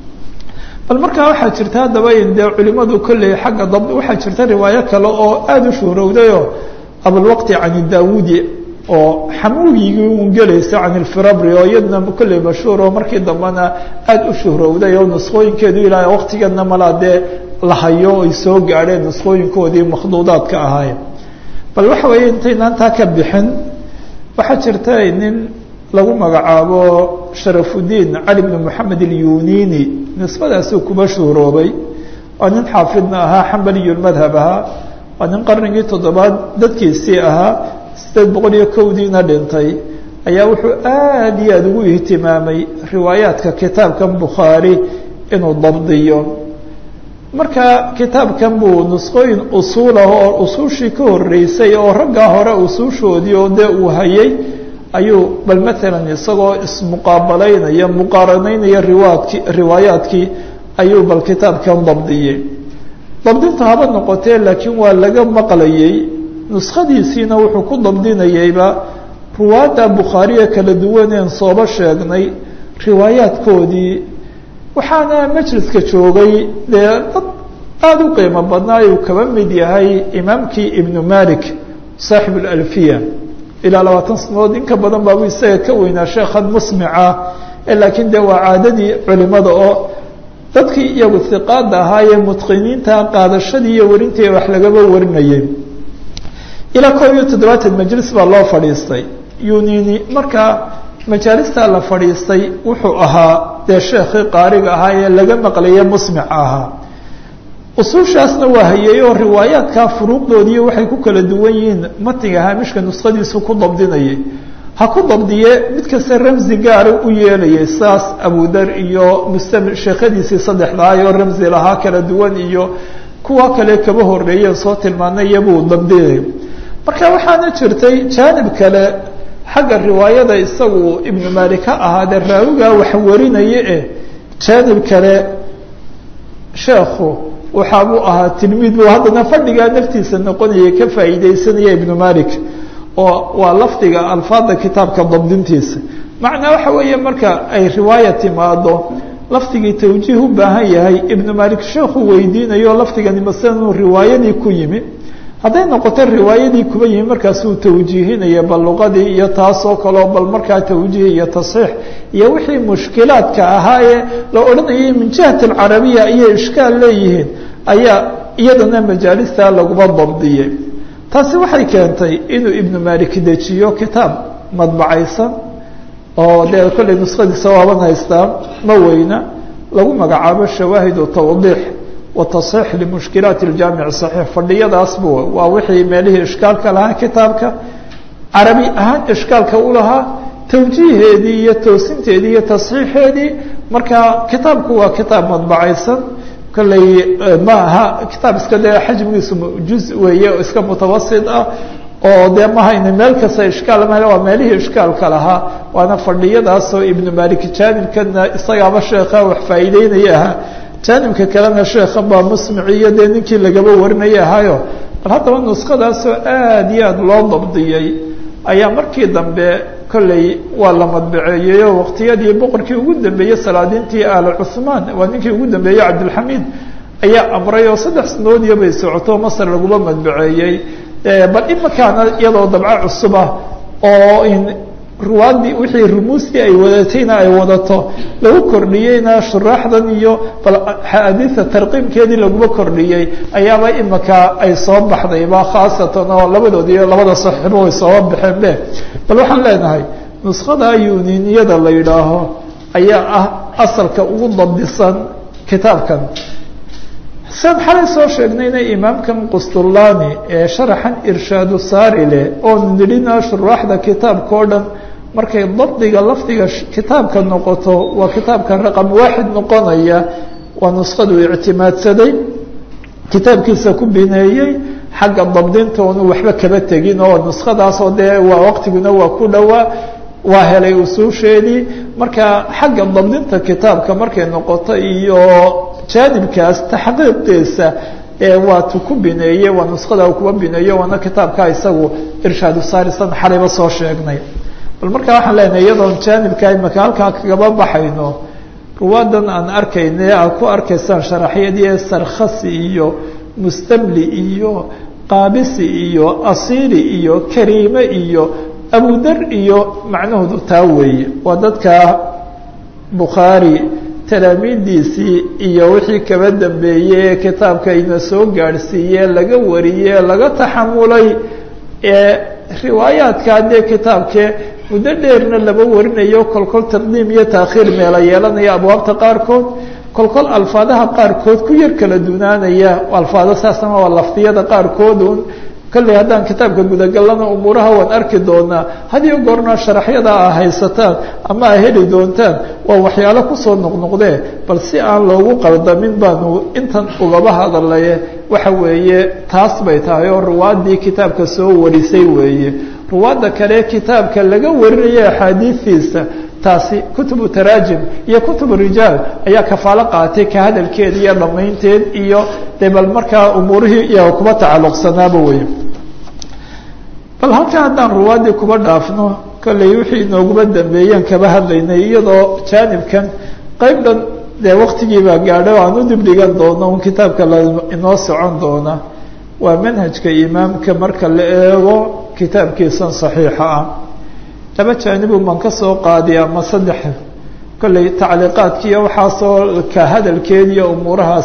bal markaa waxaa jirta haddaba in dee culimadu kolley xagga dab waxaa jirta riwaayo kale oo aada u shuhrowdayoo abulwaqti can daawudi oo xamuugigii un gelaysa can ilfirabri oo iyadna kolley mashhuur oo markii dambena aada u shuhrowday oo nusqooyinkeedu ilaa waqtigeedna malaa dee la hayo ay soo gaadheen nusqooyinkoodii makhduudaadka ahaayeen bal waxa weeye intaynaan taa ka bixin waxaa jirta nin lagu magacaabo sharafudiin cali bni moxamed ilyunini nisbadaasuu kuba shuhroobay waa nin xaafidna ahaa xambaliyulmadhab ahaa waa nin qarnigii toddobaad dadkiisii ahaa sideed boqol iyo kowdiina dhintay ayaa wuxuu aada iyo aada ugu ihtimaamay riwaayaadka kitaabkan bukhaari inuu dabdiyo marka kitaabkan buu nusqooyin usuulah oo usuushii ka horeysay oo raggaa hore usuushoodii oo dee uu hayay ayuu bal maalan isagoo ismuqaabalaynaya muqaaranaynaya riwaadki riwaayaadkii ayuu bal kitaabkan dabdiyey dabdinta haba noqotee laakiin waa laga maqlayey nuskhadiisiina wuxuu ku dabdinayeyba ruwaadda bukhaariya kala duwaneen sooba sheegnay riwaayaadkoodii waxaana majliska joogay dee dad aada u qiimo badnaa uu kaba mid yahay imaamkii ibnu malik saaxib alalfiya ilaa labaatan sanadood in ka badan baabu isaga ka weynaa sheekhan musmica laakiin dee waa caadadii culimada oo dadkii iyagu hiqaada ahaayee mutqiniinta qaadashadii iyo warintii wax lagaba warinayay ilaa koob iyo toddobaatan majlis baa loo fadhiistay yunini markaa majaalista la fadhiistay wuxuu ahaa dee sheekhii qaariga ahaa ee laga maqlaye musmic ahaa usuushaasna waa hayay oo riwaayaadkaa furuuqdoodii waxay ku kala duwan yihiin matiga haamishka nuskhadiisu ku dabdinayay ha ku dabdiye mid kasta ramzi gaara u yeelayay saas abudar iyo mustamil sheekhadiisii saddexdaay oo ramzi lahaa kala duwan iyo kuwa kale kaba horeeyeen soo tilmaanay iyabuu dabdinay marka waxaana jirtay jaanib kale xagga riwaayada isagu ibnu malik ha ahaadee raawigaa wax warinaya eh jaanib kale sheekhu waxaabuu ahaa tilmiid buu haddana fadhigaa naftiisa noqonaya ka faa'iideysanaya ibnu malik oo waa lafdiga alfaada kitaabka dabdintiisa macnaa waxa weeye marka ay riwaaya timaado lafdigii tawjiih u baahan yahay ibnu malik sheekhu weydiinayo lafdigani masala inuu riwaayadii ku yimi hadday noqoto riwaayadii kuba yimi markaasuu tawjiihinaya bal luqadii iyo taasoo kaleo bal markaa tawjiih iyo tasxiix iyo wixii mushkilaadka ahaayee la odhanayay min jihati alcarabiya ayay ishkaal leeyihiin ayaa iyadana majaalista laguma dabdiyey taasi waxay keentay inuu ibnu malik dejiyo kitaab madbacaysan oo dee kolley nuskhadiisa waaban haystaa ma weyna lagu magacaabo shawaahidu tawdiix watasxiix limushkilaati aljaamic saxiix fadhiyadaas bu waa wixii meelihii ishkaalka lahaa kitaabka carabi ahaan ishkaalka u lahaa tawjiiheedii iyo toosinteedii iyo tasxiixeedii marka kitaabku waa kitaab madbacaysan kolley ma aha kitaab iska dee xajmigiisu juz weeye iska mutawasit ah oo dee mahayna meel kasta ishkaal ma waa meelihii ishkaalka lahaa waana fadhiyadaasoo ibnu malik jaanibkana isagaaba sheekha wax faa'iideynaya ahaa jaanibka kalena sheekhan baa musmici iyo dee ninkii lagaba warinaya ahaayo bal haddaba nuskadaasoo aada iyo aada loo dabdiyey ayaa markii dambe kolley waa la madbaceeyey oo waqtiyadii boqorkii ugu dambeeyey salaadiintii aala cuhmaan waa ninkii ugu dambeeyey cabdilxamiid ayaa amray oo saddex sanadoodiyo bay socoto masar laguma madbaceeyey bal imakaana iyadoo dabco cusub ah oo in ruwaadii wixii rumuustii ay wadatayna ay wadato lagu kordhiyeyna shuraaxdan iyo bal axaadiisa tarqiimkeedii laguma kordhiyey ayaaba imaka ay soo baxdayba khaasatan oo labadoodi iyo labada saxiibo way sooba baxeen be bal waxaan leenahay nuskhada yuniniyada la yidhaaho ayaa ah asalka ugu dabdisan kitaabkan sian xalay soo sheegnayna imaamkan qustullani ee sharaxan irshaadu saari leh oo nidhina shuraaxda kitaabka o dhan markay dabdiga lafdiga kitaabka noqoto waa kitaabka raqam waaxid noqonaya waa nuskhadu ictimaadsaday kitaabkiisa ku bineeyey xagga dabdinta oonu waxba kaba tegin oo nuskhadaasoo dee waa waqtiguna waa ku dhowaa waa helay usuusheedii marka xagga dabdinta kitaabka markay noqoto iyo jaanibkaas taxqiiqiisa waa tu ku bineeye waa nuskhada kuwa bineeyo waana kitaabka isagu irshaadu saarisan xalayba soo sheegnay bal marka waxaan leenahay iyadoon jaanibka imaka halkaa kagaba baxayno ruwaadan aan arkayna aad ku arkaysaan sharaxyadii sarkhasi iyo mustamli iyo qaabisi iyo asiili iyo kariime iyo abudar iyo macnahoodu taa weeye waa dadka bukhaari talaamiidiisii iyo wixii kaba dambeeyey ee kitaabka ina soo gaadhsiiye laga wariyey laga taxamulay ee riwaayaadka dee kitaabkee muddo dheerna laba warinayo kolkol taqdiim iyo taakhiir meela yeelanaya abwaabta qaarkood kolkol alfaadaha qaarkood ku yar kala dunaanaya alfaado saasna waa lafdiyada qaarkoodun kolley haddaan kitaabka gudagalana umuuraha waan arki doonaa hadiyo goorna sharaxyada a haysataan ama a heli doontaan waa waxyaalo kusoo noqnoqdee bal si aan loogu qaldamin baanu intan ugaba hadalaye waxa weeye taas bay tahay oo ruwaadii kitaabka soo warisay weeye ruwaadda kale kitaabka laga warinayo axaadiistiisa taasi kutubu taraajim iyo kutubu rijaal ayaa kafaalo qaatay ka hadalkeed iyo dhammaynteed iyo de bal markaa umuurihii iyaga kuba tacalluqsanaaba wey bal halkaa haddaan ruwaaddii kuba dhaafno kolley wixii inooguma dambeeyeen kaba hadlaynay iyadoo jaanibkan qayb dhan dee waktigiibaa gaadhay oo aan u dibdhigan doono un kitaabka la inoo socon doona waa manhajka imaamka marka la eego kitaabkiisan saxiixa ah laba jaanibu baan ka soo qaadiy ama saddex kolley tacliiqaadkiiyo waxaasoo ka hadalkeediiyo umuurahaas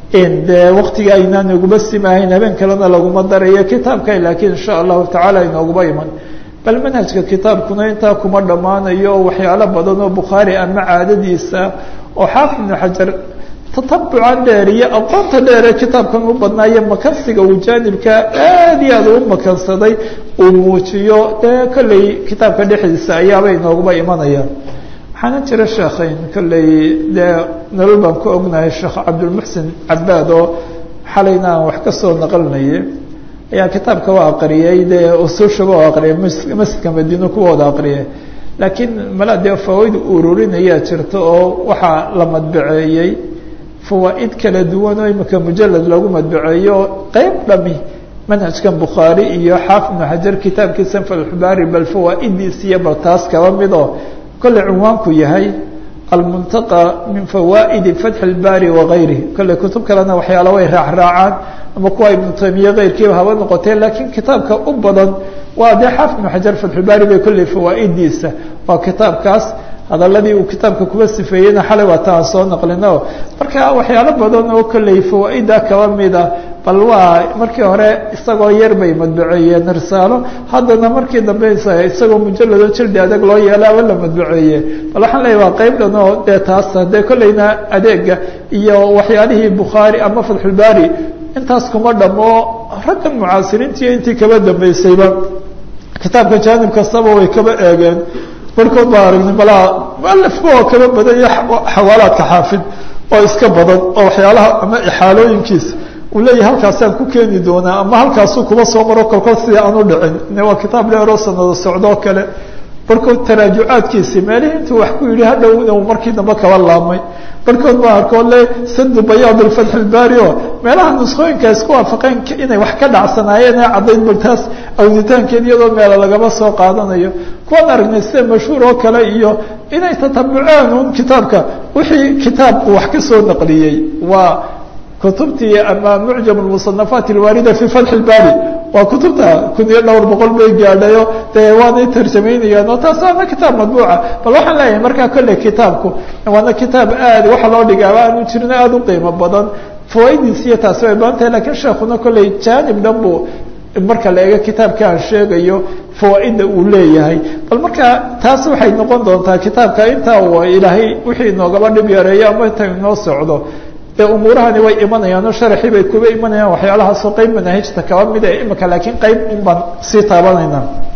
dee waktiga aynaan iguma simahayn habeen kalena laguma darayo kitaabka laakiin insha allahu tacaala inooguma iman bal manhajka kitaabkuna intaa kuma dhammaanayo oo waxyaalo badan oo bukhaari ama caadadiisa oo xaafid ibnu xajar tatabucan dheer iyo aqoonta dheeree kitaabkan u badnaayo makansiga uu jaanibka aad iyo aad u makansaday uu muujiyo dee kolley kitaabka dhexdiisa ayaaba inooguma imanaya waxaana jira sheekhayn kolley dee nolol baan ku ognahay sheekh cabdulmuxsin cabaad oo xalayna aan wax ka soo naqalinaye ayaa kitaabka waa aqriyey dee usuushaba oo aqriyay masjidka madiino kuwooda aqriyay laakiin mala dee fawaaid ururinayaa jirta oo waxaa la madbaceeyey fawaaid kala duwan oo imika mujalad lagu madbaceeyo qeyb dhami manhajkan bukhaari iyo xaafid ibnu xajar kitaabkiisa falxubaari bal fawaa'idiisiyo bal taas kaba mid oo kolley cunwaanku yahay almuntaqa min fawaa'idi fatxi اlbaari wagayrihi kolley kutub kalena waxyaala way raacraacaan ama kuwa ibnu taymiye keyrkiiba haba noqotee laakiin kitaabka u badan waa dee xaafid ibnu xajar fatxulbaari bay kolley fawaa'idiisa waa kitaabkaas hadaladii uu kitaabka kuba sifeeyeyna xalay waa ta aan soo naqlino marka waxyaalo badan oo kolley fawaaida kaba mida bal waa markii hore isagoo yar bay madbaceeyeen risaalo haddana markii dambe isagoo mujalado jildi adeeg loo yeelaaba la madbaceeye bal waxaan leeyahy waa qeyb dhan oo dee taas dee kolleyna adeega iyo waxyaalihii bukhaari ama fatxulbaari intaas kuma dhamo raggan mucaasiriintiiyo intii kaba dambeysayba kitaabka jaanib kastaba way kaba eegeen barkood baa aragnay balaa mualifka oo kaba badan iyo xawaalaadka xaafid oo iska badan oo waxyaalaha ama ixaalooyinkiisa uu leeyahay halkaasaan ku keeni doonaa ama halkaasuu kuba soo maro kolkol sidii aan u dhicin waa kitaab dheeroo sanado socdoo kale barkood taraajucaadkiisii meelihii intuu wax ku yidhi hadhowna uu markii dambe kaba laabmay barkood baa arkoo le sadu bayaad alfatx ilbaari oo meelaha nuskhooyinka isku waafaqeen inay wax ka dhacsanaayeen ee caddayd bal taas awditaankeed iyadoo meelo lagaba soo qaadanayo kuwan aragnay sida mashhuur oo kale iyo inay tatabuceen un kitaabka wixii kitaabku wax ka soo naqliyey waa kutubtii ama mucjam musanafaat alwaarida fi fatxi ilbaari waa kutubta kun iyo dhowr boqol bay gaadhayo dee waanay tarjamaynayaan oo taas waana kitaab madbuuca bal waxaan leeyahay markaa kolley kitaabku waana kitaab aad waxa loo dhigaaba aanu jirin aada u qiimo badan fawaa'idiis iyo taasi way badan tahay lakiin sheekuna kolley jaanib dhan buu marka la eego kitaabka aan sheegayo fawaaida uu leeyahay bal marka taas waxay noqon doontaa kitaabka intaa uu ilaahay wixii inoogaba dhib yareeyo ama inta inoo socdo dee umuurahani way imanayaan oo sharaxii bay kuba imanayaan waxyaalahaasoo qeyb manaahijta kaba mid ee imika laakiin qeyb un baan sii taabanayna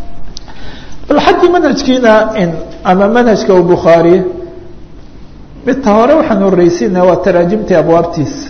bal xaggii manhajkiina ama manhajka u bukhaari midta hore waxaan horeysiina waa taraajimtii abwaabtiisa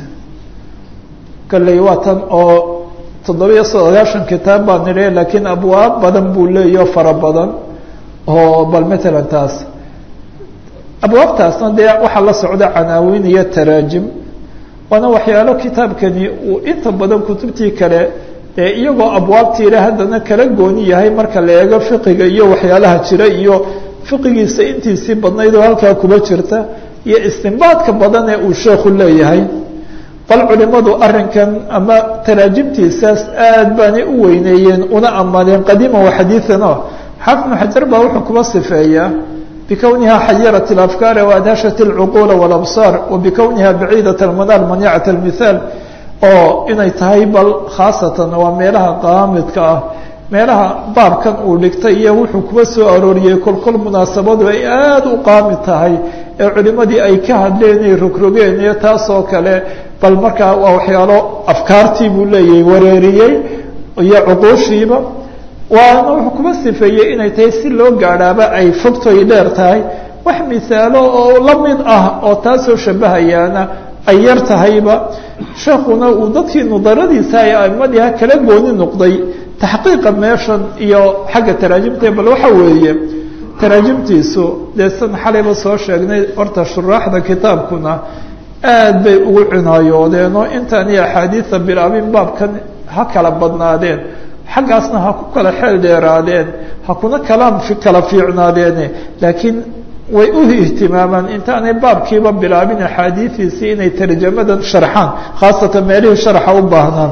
kolley waa tan oo toddobiyo sagaashan kitaab baan nidhi laakiin abwaab badan buu leeyaho fara badan oo bal matalan taas abwaabtaasna dee waxaa la socda canaawiin iyo taraajim waana waxyaalo kitaabkani uu inta badan kutubtii kale ee iyagoo abwaabtiile haddana kala gooni yahay marka la eego fiqiga iyo waxyaalaha jira iyo fiqigiisa intiisii badnayd oo halkaa kuba jirta iyo istinbaadka badan ee uu sheekhu leeyahay bal culimadu arinkan ama taraajimtiisaas aad baanay u weyneeyeen una ammaaneen qadiima wa xadiian xaafid bnu xajar baa wuxuu kuba sifeeyaa bikowniha xayarat اlafkaar waadhashat اlcuquula wاlabsaar wabikowniha baciidat almanaal manicat almithaal oo inay tahay bal khaasatan waa meelaha qaamidka ah meelaha baabkan uu dhigtay iyo wuxuu kuba soo arooriyey kolkol munaasabadu ay aada u qaamid tahay ee culimadii ay ka hadleen ay rogrogeen iyo taasoo kale bal markaa waa waxyaalo afkaartii buu leeyahay wareeriyey iyo cuquushiiba waana wuxuu kuba sifeeyey inay tahay si loo gaadhaaba ay fogtoy dheer tahay wax misaalo oo la mid ah oo taasoo shabahayaana ay yar tahayba sheekuna uu dadkii nudaradiisa ay aimadiiha kala gooni noqday taxqiiqa meeshan iyo xagga taraajimta bal waxa weeye taraajimtiisu dee san xalayba soo sheegnay horta shuraaxda kitaabkuna aad bay ugu cinaayoodeen oo intaani axaadiida bilaabin baabkan ha kala badnaadeen xaggaasna ha ku kala xeel dheeraadeen ha kuna kalaam kala fiicnaadeene laakiin way u ihtimaamaan intaanay baabkiiba bilaabin axaadiidiisii inay tarjamadan sharxaan khaasatan meelihii sharxa u baahnaan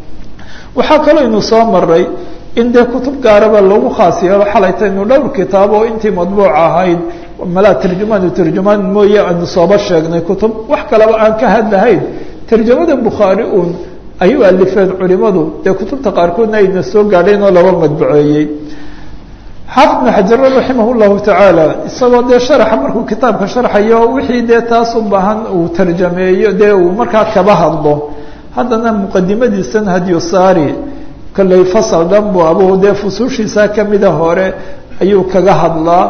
waxaa kaloo inu soo maray in dee kutub gaaraba lagu khaas yeelo xalaytaynu dhowr kitaab oo intii madbuuc ahayd malaa tarjumaan tarjumaan mooye aynu sooba sheegnay kutub wax kaleba aan ka hadlahayn tarjamada bukhaari uun ay u alifeen culimadu dee kutubta qaarkoodna ayna soo gaadhayn oo laba madbuceeyey xaafid bnu xajar raximah llahu tacaala isagoo dee sharaxa markuu kitaabka sharxayo wixii dee taas u baahan uu tarjameeyo dee uu markaa kaba hadlo haddana muqadimadiisan hadyosaari kolley fasal dhan bu abu dee fusuushiisa kamida hore ayuu kaga hadlaa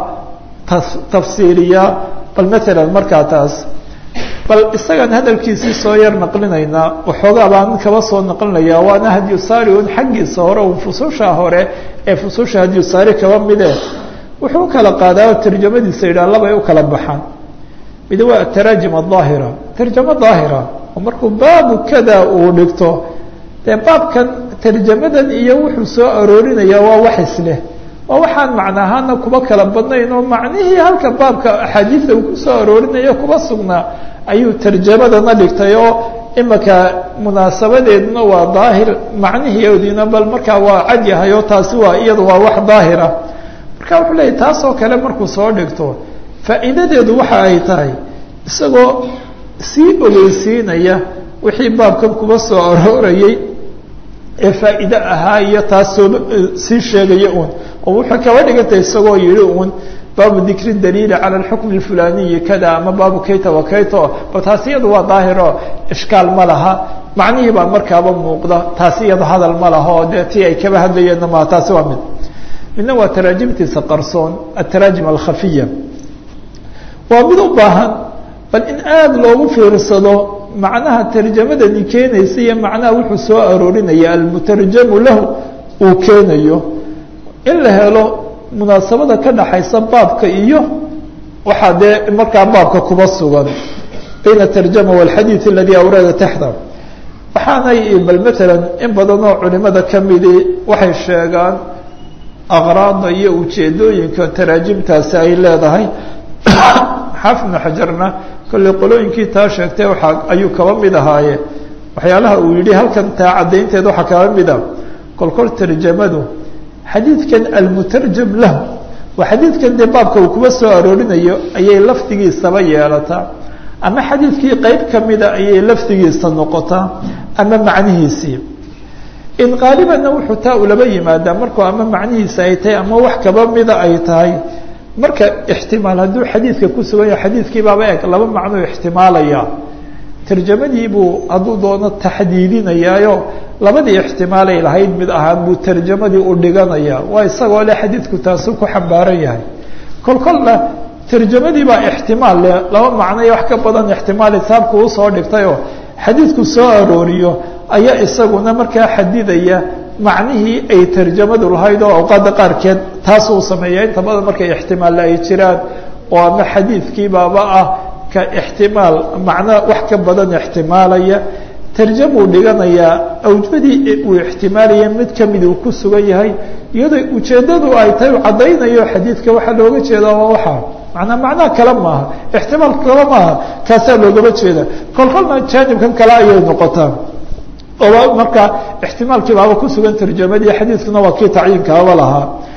tafsiiriyaa bal matalan markaa taas bal isagaan hadalkiisii soo yar naqlinaynaa waxoogaa baan kaba soo naqlinayaa waana hadyosaari un xaggiisa hore un fusuusha hore ee fusuusha hadyosaari kaba mide wuxuu ukala qaadaa tarjamadiisa yidhaha labay u kala baxaan mid waa ataraajim adaahira tarjamo daahira oo markuu baabu kada uu dhigto dee baabkan tarjamadan iyo wuxuu soo aroorinaya waa wax isleh waa waxaan macno ahaana kuba kala badnayn oo macnihii halka baabka axaadiida uu kusoo aroorinayo kuba sugnaa ayuu tarjamadana dhigtay oo imaka munaasabadeeduna waa daahir macnihiodiina bal markaa waa cad yahay oo taasi waa iyadu waa wax daahira marka wuxuu leeyahy taasoo kale markuu soo dhigto faa'iidadeedu waxa ay tahay isagoo sii ogeysiinaya wixii baabkan kuba soo aroorayay ee faa'iide ahaa iyo taas soo sii sheegaya uun oo wuxuu kaba dhigantay isagoo yihi uun baabu dikri daliili cala alxukm alfulaniyi kada ama baabu kayta wa kayto ba taasi iyadu waa daahiro ishkaal ma laha macnihii baa markaaba muuqda taasi iyado hadal ma laha oo dee tii ay kaba hadlayeenna maa taasi waa mid midna waa taraajimtiisa qarsoon ataraajim alkhafiya waa mid u baahan bal in aada loogu fiirsado macnaha tarjamadani keenaysa iyo macnaha wuxuu soo aroorinaya almutarjamu lahu uu keenayo in la helo munaasabada ka dhaxaysa baabka iyo waxaa dee markaa baabka kuba sugan bayna tarjama walxadiid aladi awrada taxta waxaanay bal matalan in badan oo culimada kamidi waxay sheegaan aqraada iyo ujeedooyinka taraajimtaasi ay leedahay xaafid bnu xajarna kolley qolooyinkii taa sheegtay waaa ayuu kaba mid ahaaye waxyaalaha uu yihi halkan taa caddaynteed waxaa kaba mid a kolkol tarjamadu xadiidkan almutarjam lahu waa xadiidkan dee baabka uu kuba soo aroorinayo ayay lafdigiisaba yeelataa ama xadiidkii qeyb kamida ayay lafdigiisa noqotaa ama macnihiisii in qaalibanna wuxuu taa ulaba yimaadaa markuu ama macnihiisa ay tahay ama wax kaba mida ay tahay marka ixtimaal hadduu xadiidka ku sugan yahay xadiidkii baaba eg laba macnuu ixtimaalaya tarjamadii buu hadduu doono taxdiidinayaayo labadii ixtimaalay lahayd mid ahaan buu tarjamadii u dhiganaya waa isagoo le xadiidku taasu ku xambaaran yahay kol kolna tarjamadii baa ixtimaal leh laba macno iyo wax ka badan ixtimaal itaabku usoo dhigtayoo xadiidku soo arooriyo ayaa isaguna markaa xadidaya macnihii ay tarjamadu lahayd oo awqaadda qaarkeed taasuu sameeya inta badan markay ixtimaalle ay jiraan oo ama xadiidkii baaba ah ka ixtimaal macno wax ka badan ixtimaalaya tarjamuu dhiganayaa awjadii uu ixtimaalaya mid kamid uu ku sugan yahay iyadoo ujeeddadu ay tahay u caddaynayo xadiidka waxaa looga jeedaa waa waxaa manaa macnaha kale maaha ixtimaalka kale maaha kaasaa loogama jeeda kol kolna jaanibkan kale ayay noqotaa oo markaa ixtimaalkii baaba kusugan tarjamadii xadiidkuna waa kii tacyiinkaaba lahaa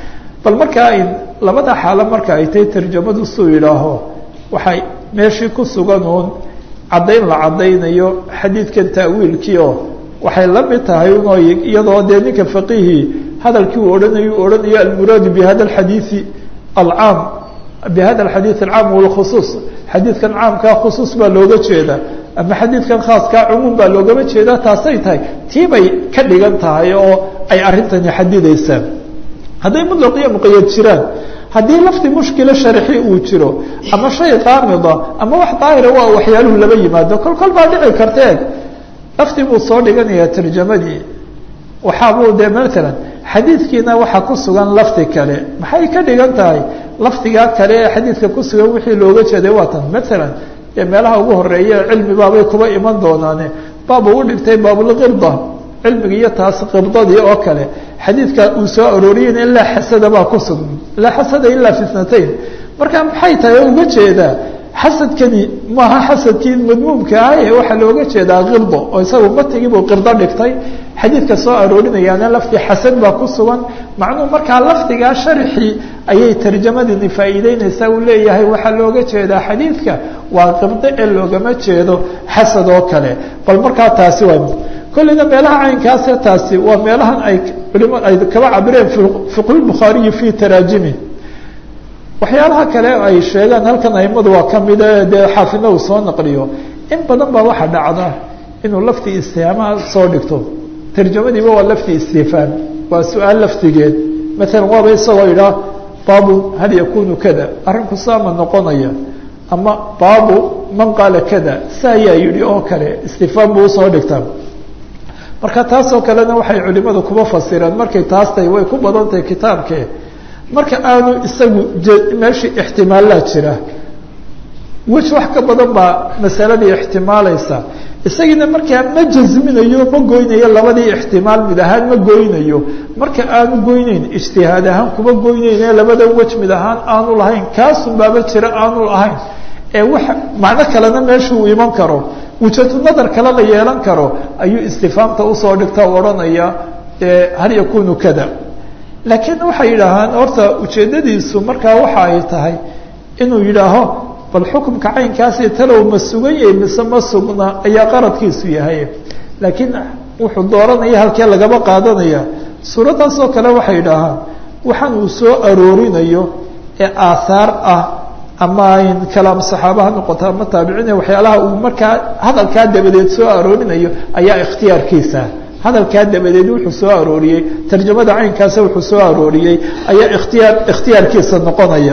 bal markaa labada xaalo marka ay tahay tarjamadu suu yidhaaho waxay meeshii ku sugan uun caddayn la caddaynayo xadiidkan ta'wiilkii oo waxay la mid tahay unoo iyadoo dee ninka faqiihii hadalkii uu odhanayo u odhanayo almuraadu bihada alxadiidi alcaam bihada alxadiid alcaam walkhusuus xadiidkan caamkaa khusuus baa looga jeedaa ama xadiidkan khaaskaa cumuum baa loogama jeedaa taasay tahay tii bay ka dhigan tahay oo ay arrintani xadidaysaan hadday mutlaq iyo muqayad jiraan haddii lafdi mushkila sharxi uu jiro ama shay qaamida ama wax daahira waa waxyaaluhu laba yimaado kol kol baa dhici karta eeg lafdi buu soo dhiganayaa tarjamadii waxaabuu dee maalan xadiidkiina waxaa ku sugan lafdi kale maxay ka dhigan tahay lafdigaa kale ee xadiidka ku sugan wixii looga jeeday waa tan maalan dee meelaha ugu horeeya cilmi baabay kuba iman doonaane baab uu dhigtay baabulqirda cilmiga iyo taas qirdadii oo kale xadiidka uu soo arooriyeyna ilaa xasada baa ku sugan ilaa xasada ilaa fitnatayn marka maxay tahay oo uga jeedaa xasadkani maaha xasadkii madmuumka ah ee waxaa looga jeedaa kirdo oo isagu matigiibuu qirdo dhigtay xadiidka soo aroorinayaana lafdi xasan baa ku sugan macnuhu markaa lafdigaa sharxii ayay tarjamadini faa'iideynaysaa uu leeyahay waxaa looga jeedaa xadiidka waa qirdo ee loogama jeedo xasad oo kale bal markaa taasi waa kolleyna meelaha caynkaase taasi waa meelahan ay culima ay kaba cabireen fiqhulbukhaariyi fii taraajimi waxyaalaha kale ay sheegaan halkan aimadu waa kamida dee xaafidna uu soo naqliyo in badan baa waxaa dhacda inuu lafti istihaamaha soo dhigto tarjamadiiba waa lafti istifhaam waa su-aal laftigeed maalan waaba isagoo idhaa baabu hal yakunu kada arrinku saama noqonaya ama baabu man qaala kada sa ayaa yidhi oo kale istifhaam buu usoo dhigtaa marka taasoo kalena waxay culimadu kuba fasireen markay taas tahay way ku badan tahay kitaabke marka aanu isagu meeshii ixtimaallaa jira wej wax ka badan baa masaladii ixtimaalaysa isagiina markaa ma jasminayo ma goynayo labadii ixtimaal mid ahaan ma goynayo marka aanu goyneyn ijtihaad ahaan kuma goyneyn ee labada wej mid ahaan aanu lahayn kaasun baaba jira aanu lahayn ee wax macno kalena meesha uu iman karo wujatu nadar kale la yeelan karo ayuu istifaamta usoo dhigta o odhanaya hal yakunu kada laakiin waxay yidhaahaan horta ujeeddadiisu markaa waxa ay tahay inuu yidhaaho bal xukumka caynkaasi talow ma sugan yahay mise ma sugna ayaa qaradkiisu yahay laakiin wuxuu dooranaya halkee lagaba qaadanaya suuraddaas oo kale waxay yidhaahaan waxaan uu soo aroorinayo ee aahaar ah ama ayn kalaam saxaaba ha noqoto ama taabiciin waxyaalaha uu markaa hadalkaa dabadeed soo aroorinayo ayaa ikhtiyaarkiisa hadalkaa dabadeed wuxuu soo arooriyey tarjamada caynkaasa wuxuu soo arooriyey ayaa ikhtiyaar ikhtiyaarkiisa noqonaya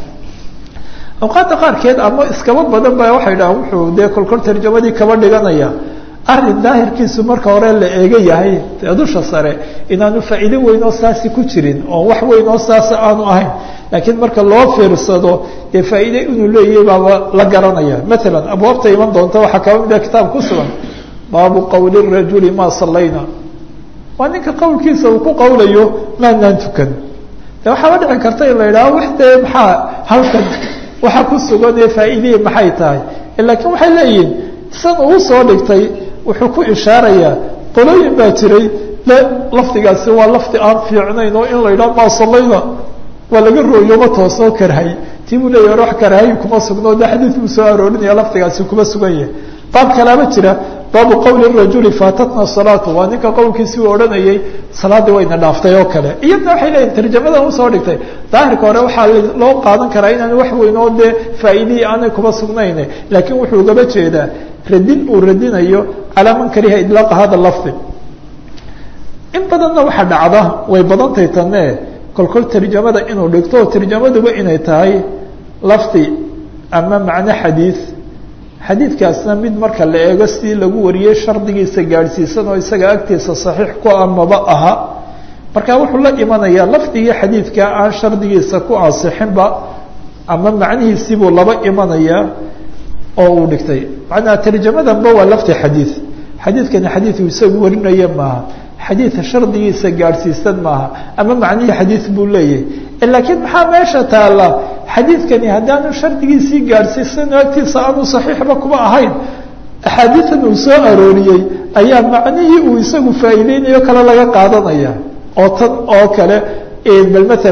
awqaadda qaarkeed ama iskaba badan ba waxay dhahaan wuxuu dee kolkol tarjamadii kaba dhiganaya arrin daahirkiisu marka hore la eega yahay dusha sare inaanu faa'iido weyn oo saasi ku jirin oo wax weyn oo saasa aanu ahayn laakiin marka loo fiirsado dee faa'iide inuu leeyahay baaba la garanaya maalan abwaabta iman doonta waxaa kaba mid a kitaab ku sugan baabu qowli rajuli maa sallayna waa ninka qowlkiisa uu ku qowlayo maanaan tukan de waxaaba dhici karta in la yidhaho wax dee maxaa halkan waxa ku sugan ee faa'iideye maxay tahay laakiin waxay leeyihiin san uu soo dhigtay wuxuu ku ishaarayaa qolooyin baa jiray le lafdigaasi waa lafdi aan fiicnayn oo in la yidhaho maa sallayna waa laga rooyoma toosoo karhay tii buu leeyahy or wax karhay kuma sugno de xadiid buu soo aroorinaya lafdigaasi kuma sugan yahay baab kalaaba jira baabu qowli rajuli faatatna salaatu waa ninka qowlkiisi uu odhanayay salaaddii wayna dhaaftay oo kale iyadna waxay leeyihin tarjamadan usoo dhigtay daahirka hore waxaa loo qaadan karaa inaan wax weyn oo dee faa'iidihii aanay kuma sugnayne laakiin wuxuu gaba jeedaa radin uu radinayo calaa man kariha idlaaqa hada lafdi in badanna waxaa dhacda way badantay tanne kolkol tarjamada inuu dhigto oo tarjamaduba inay tahay lafdi ama macno xadiid xadiidkaasna mid marka la eego sidii lagu wariyey shardigiisa gaadhsiisan oo isaga agtiisa saxiix ku amaba aha marka wuxuu la imanayaa lafdigii xadiidka aan shardigiisa ku ansixinba ama macnihiisiibuu laba imanayaa oo uu dhigtay macnaa tarjamadanba waa lafdi xadiid xadiidkani xadiid uu isagu warinaya maaha xadiid shardigiisa gaadhsiisan maaha ama macnihii xadiid buu leeyahay laakiin maxaa meesha taalla xadiidkani haddaanu shardigiisii gaadhsiisan agtiisa aanu saxiixba kuma ahayn axaadiidan uu soo arooriyey ayaa macnihii uu isagu faa'iideynayo kale laga qaadanaya oo tan oo kale bal maalan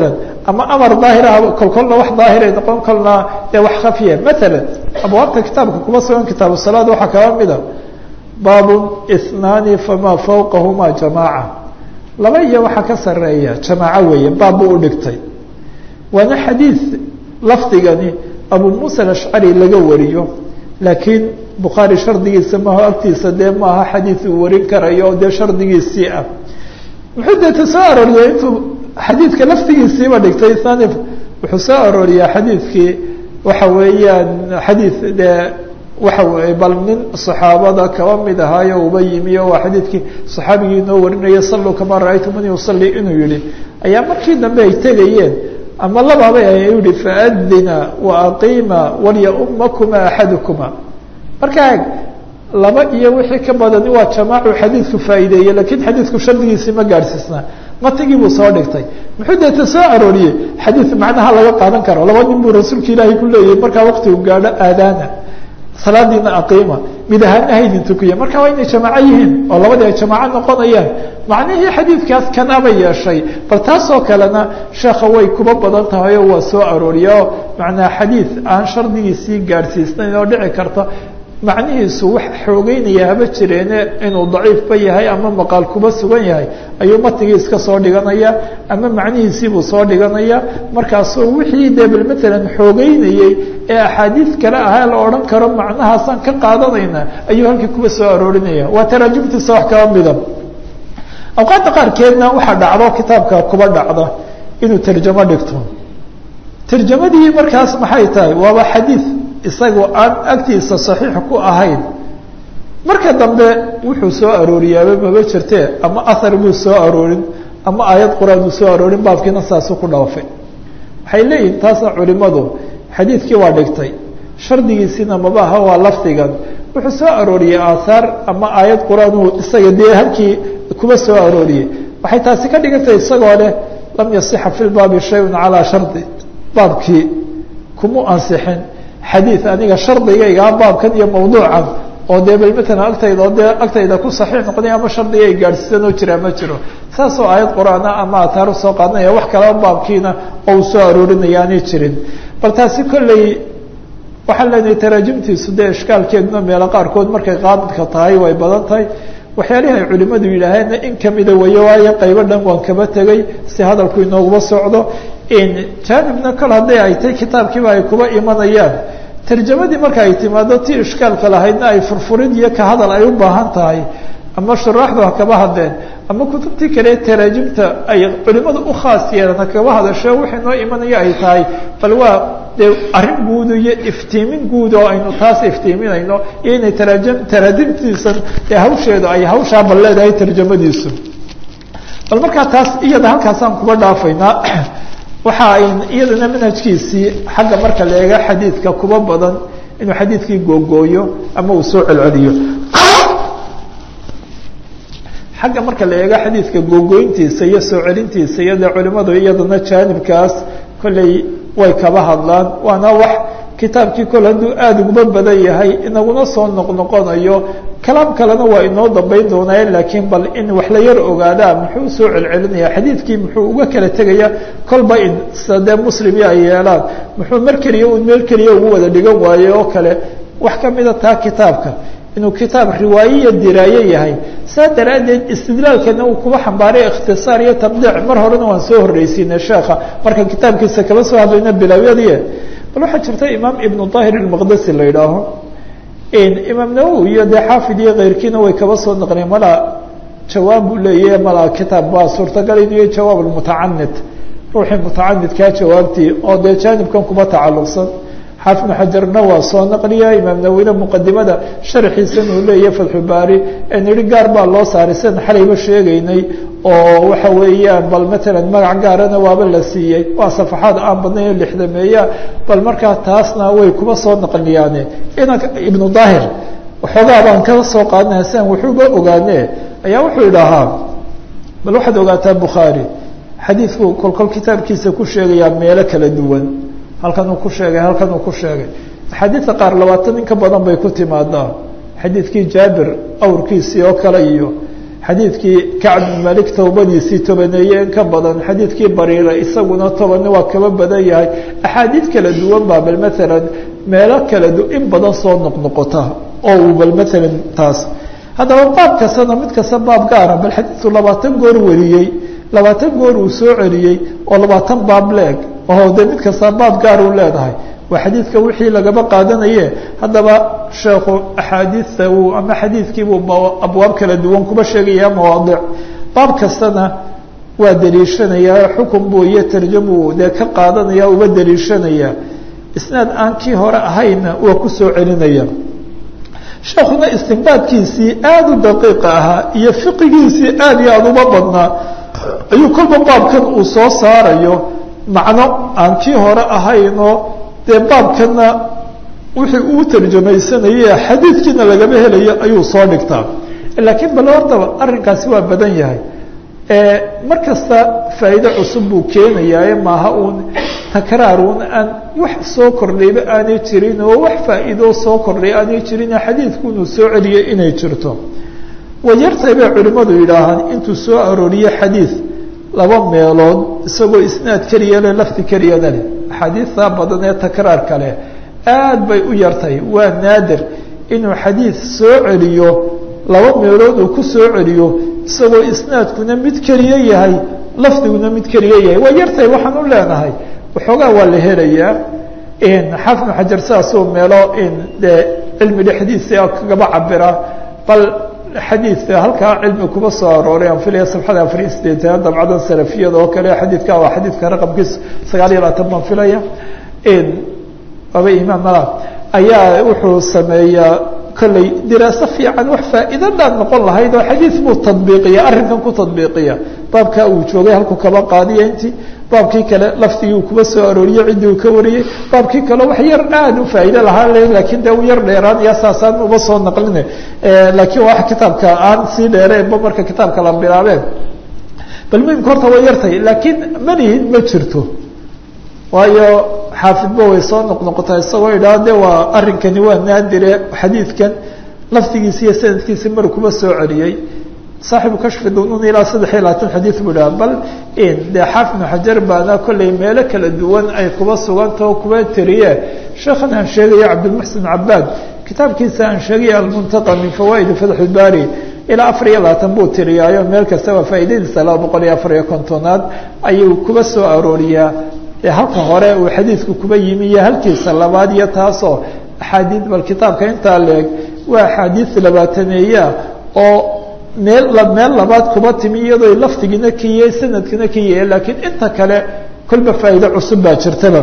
ama amar daahira kol kolna wax daahiray noqon kolna dee wax khafiya maala abwaabta kitaabka kuma sugan kitaabu salaad waxaa kala mida baabun ithnaani famaa fawqahuma jamaaca laba iyo waxaa ka sareeya jamaaco weeye baab buu u dhigtay waana xadiid lafdigani abu muusa alashcari laga wariyo laakiin bukhaari shardigiisa maho agtiisa dee maaha xadiid uu warin karayo oo dee shardigiisii ah muxuu deeta soo arooriyay intuu xadiidka laftigiisiiba dhigtay thani wuxuu soo arooriyaa xadiidkii waxa weeyaan xadiid dee waxa weeye bal nin saxaabada kaba mid ahaayo uba yimi o waa xadiidkii saxaabigii inoo warinaya salluu kamaa ra-aytumuni usalli inuu yihi ayaa markii dambe ay tegayeen ama labaabay ay yihi faadina wa aqiima walyaummakuma axadukuma markaa laba iyo wixii ka badani waa jamaacu xadiidku faa'iideeyey lakiin xadiidku shardigiisii ma gaadhsiisna matigii buu soo dhigtay muxuu deeta soo arooriyey xadiid macnaha laga qaadan karo laba nin buu rasuulka ilaahay ku leeyahay markaa waktigu gaadho aadaana salaadiina aqiima mid ahaana haydin tukiya marka waa inay jamaaco yihiin oo labadii ay jamaaco noqonayaan macnihii xadiidkaas kanaba yeeshay bal taasoo kalena sheekha way kuba badan tahay oo waa soo arooriya oo macnaa xadiid aan shardigiisii gaadhsiisnayn oo dhici karta macnihiisu wax xoogeynaya haba jireene inuu daciifba yahay ama maqaal kuba sugan yahay ayuu matigii iska soo dhiganaya ama macnihiisiibuu soo dhiganaya markaasoo wixii dee bal matalan xoogeynayey ee axaadiid kale ahaa la odhan karo macnahaasaan ka qaadanayna ayuu halkii kuba soo aroorinaya waa taraajumtiisa wax kaba mida awqaadda qaarkeedna waxaa dhacdo kitaabka kuba dhacda inuu tarjamo dhigto tarjamadii markaas maxay tahay waaba xadiid isagoo aan agtiisa saxiix ku ahayn marka dambe wuxuu soo arooriyaaba maba jirtee ama ahar buu soo aroorin ama aayad qur-aan uu soo aroorin baabkiina saasuu ku dhaafay waxay leeyihin taasna culimadu xadiidkii waa dhigtay shardigiisiina maba aha waa lafdigan wuxuu soo arooriyey aahaar ama aayad qur-aan uu isaga dee halkii kuba soo arooriyey waxay taasi ka dhigantahay isagoo leh lam yasixa fi lbaabi shayun calaa shardi baabkii kuma ansixin xadiid aniga shardigaygaa baabkan iyo mawduucan oo dee bal matalan agtayda oo dee agtayda ku saxiix noqday ama shardiga ay gaadhsiisanoo jiraa ma jiro saasoo aayad qur-aana ama ataaru soo qaadanaya wax kaleba baabkiina oo uu soo aroorinaya aanay jirin bal taasi kolley waxaan leenahay taraajimtiisu dee ishkaalkeeduna meelo qaarkood markay qaabidka tahay way badan tahay waxyaalihii ay culimadu yidhaaheenna in kamida wayo waayo qaybo dhan waan kaba tegay si hadalku inooguma socdo jaanibna kol hadday ay tay kitaabkiiba ay kuba imanayaan tarjamadii marka ay timaado ti ishkaalka lahaydna ay furfurid iyo ka hadal ay u baahan tahay ama shuraaxdu ha kaba hadleen ama kutubtii kale taraajimta ay culimadu u khaas yeelan ha kaba hadasho wixii noo imanaya ay tahay bal waa dee arrin guud iyo iftiimin guud oo aynu taas iftiiminayno iyo inay taraajim taraajimtiisan ee hawsheedu ay hawshaa bal leedahay tarjamadiisu bal markaa taas iyada halkaasaan kuba dhaafaynaa waxa ay iyadana manhajkiisii xagga marka la eega xadiidka kuba badan inuu xadiidkii googooyo ama uu soo celceliyo xagga marka la eega xadiidka googooyntiisa iyo soo celintiisa iyo dee culimadu iyadana jaanibkaas kolley way kaba hadlaan waana wax kitaabkii kol hadduu aada uguba badan yahay inaguna soo noqnoqonayo kalaam kalena waa inoo dambeyn doonaaye laakiin bal in wax la yar ogaadaa muxuu soo celcelinaya xadiidkii muxuu uga kala tegaya kolba in sida dee muslimii ay yeelaan muxuu mar keliya un meel keliya ugu wada dhigan waaye oo kale wax kamida taa kitaabka inuu kitaab riwaayiya diraaye yahay saa daraaddeed istidlaalkana uu kuba xambaaray ikhtisaar iyo tabdiic mar horena waan soo horreysiinay sheekha marka kitaabkiisa kaba soo hadlayna bilawyadii bal waxaa jirta imaam ibnu daahir ilmaqdasi la yidhaaho imaam nawowi iyo dee xaafid iyo keyrkiina way kaba soo naqneen malaa jawaab buu leeyahy malaa kitaab baa suurtagal inuu yahay jawaab almutacanid ruuxii mutacanidkaa jawaabtii oo dee jaanibkan kuba tacalluqsan xaafid ibnu xajarna waa soo naqliya imaam nawowina muqadimada sharxiisan uu leeyahay fatxubaari nidhi gaar baa loo saaray sidan xalayba sheegaynay oo waxa weeyaan bal matalan magac gaarana waaba la siiyey waa safaxaad aan badnayn oo lixdameeya bal markaa taasna way kuba soo naqliyaane inan ibnu daahir waxoogaa baan ka soo qaadanaya sian wuxuuba ogaane ayaa wuxuu idhahaa bal waxaad ogaataa bukhaari xadiidku kolkol kitaabkiisa ku sheegayaa meelo kala duwan halkan uu ku sheegay halkan uu ku sheegay axaadiidta qaar labaatan in ka badan bay ku timaadaa xadiidkii jaabir awrkiisii oo kale iyo xadiidkii kacb bin malik towbadiisii tobaneeye in ka badan xadiidkii bariira isaguna tobanne waa kaba badan yahay axaadiid kala duwan baa bal maalan meelo kala du in badan soo noqnoqota oo uu bal maalan taas haddaba baab kastana mid kasta baab gaara bal xadiidku labaatan goor wariyey labaatan goor uu soo celiyey oo labaatan baab leeg oo de mid kasta baab gaar uu leedahay waa xadiidka wixii lagaba qaadanaye haddaba sheekhu axaadiista uu ama xadiidkiibuu abwaab kala duwan kuba sheegaya mawaadic baab kastana waa daliishanayaa xukun buu iyo tarjamuu dee ka qaadanaya uba daliishanaya isnaad aan kii hore ahayna waa ku soo celinaya sheekuna istinbaadkiisii aada u daqiiqa ahaa iyo fiqigiisii aada iyo aada uba badnaa ayuu kolba baabkan uu soo saarayo macno aan kii hore ahaynoo dee baabkana wixii uu tarjamaysanayay xadiidkiina lagama helayo ayuu soo dhigtaa laakiin bal hortaba arrinkaasi waa badan yahay mar kasta faa'iido cusub buu keenayaaye maaha uun takraar un aan wax soo kordhayba aanay jirin oo wax faa'iidoo soo kordhay aanay jirin xadiidku inuu soo celiyay inay jirto wayartay bay culimmadu yidhaahaan intuu soo arooriye xadiid laba meelood isagoo isnaad keliya leh lafdi keliyana leh axaadiidta badan ee takraarka leh aad bay u yartay waa naadir inuu xadiid soo celiyo laba meelood uu ku soo celiyo isagoo isnaadkuna mid keliya yahay lafdiguna mid keliya yahay waa yartay waxaan u leenahay waxoogaa waa la helayaa xafnu xajar sidaasuu meelo dee cilmi dhexdiisa kagaba cabira bal xadiid halkaa cilmi kuba soo arooray aan filaya sabxada afar iyo sideetan dabcadan salafiyada oo kale xadiidka waa xadiidka raqamkiis sagaal iyo labaatan baan filaya aba imaam mala ayaa wuxuu sameeyaa kolley diraaso fiican wax faa'iidadaan noqon lahayd oo xadiid buu tadbiiqiya arrinkan ku tadbiiqiya baabkaa uu joogay halku kaba qaadiya intii baabkii kale lafdigii uu kuba soo arooriyey ciddii uu ka wariyey baabkii kale wax yar aada u faa'iide lahaa le laakiin dee u yar dheeraanaya saasaan uba soo naqline laakiin wax kitaabka aan sii dheereenba marka kitaabka la bilaabeen bal muhimka horta way yartay laakiin manihin ma jirto waayo xaafidba way soo noqnoqotaa isagoo idhaha de waa arrinkani waa naadire xadiidkan lafdigiisi iyo sanadkiisi mar kuba soo celiyey saaxibu kashfi dunun ilaa saddex iyo labaatan xadiid buu dhaha bal dee xaafid xajar baana kolley meelo kala duwan ay kuba sugantao kuba tiriye sheekhan aan sheegaya cabdilmuxsin cabaad kitaabkiisa aan sheegaya almuntaqa min fawaaidi fatxulbaari ilaa afar iyo labaatan buu tiriyaayo meel kastaba faa'iidadiisa laba boqol iyo afar iyo kontonaad ayuu kuba soo arooriyaa halka hore uu xadiidku kuba yimi iyo halkiisa labaad iyo taasoo axaadiid bal kitaabka intaa leeg waa axaadiid labaataneeya oo meel meel labaad kuba timi iyadoo lafdigiina ka yahay sanadkina ka yahay laakiin inta kale kolba faa'iido cusub baa jirtaba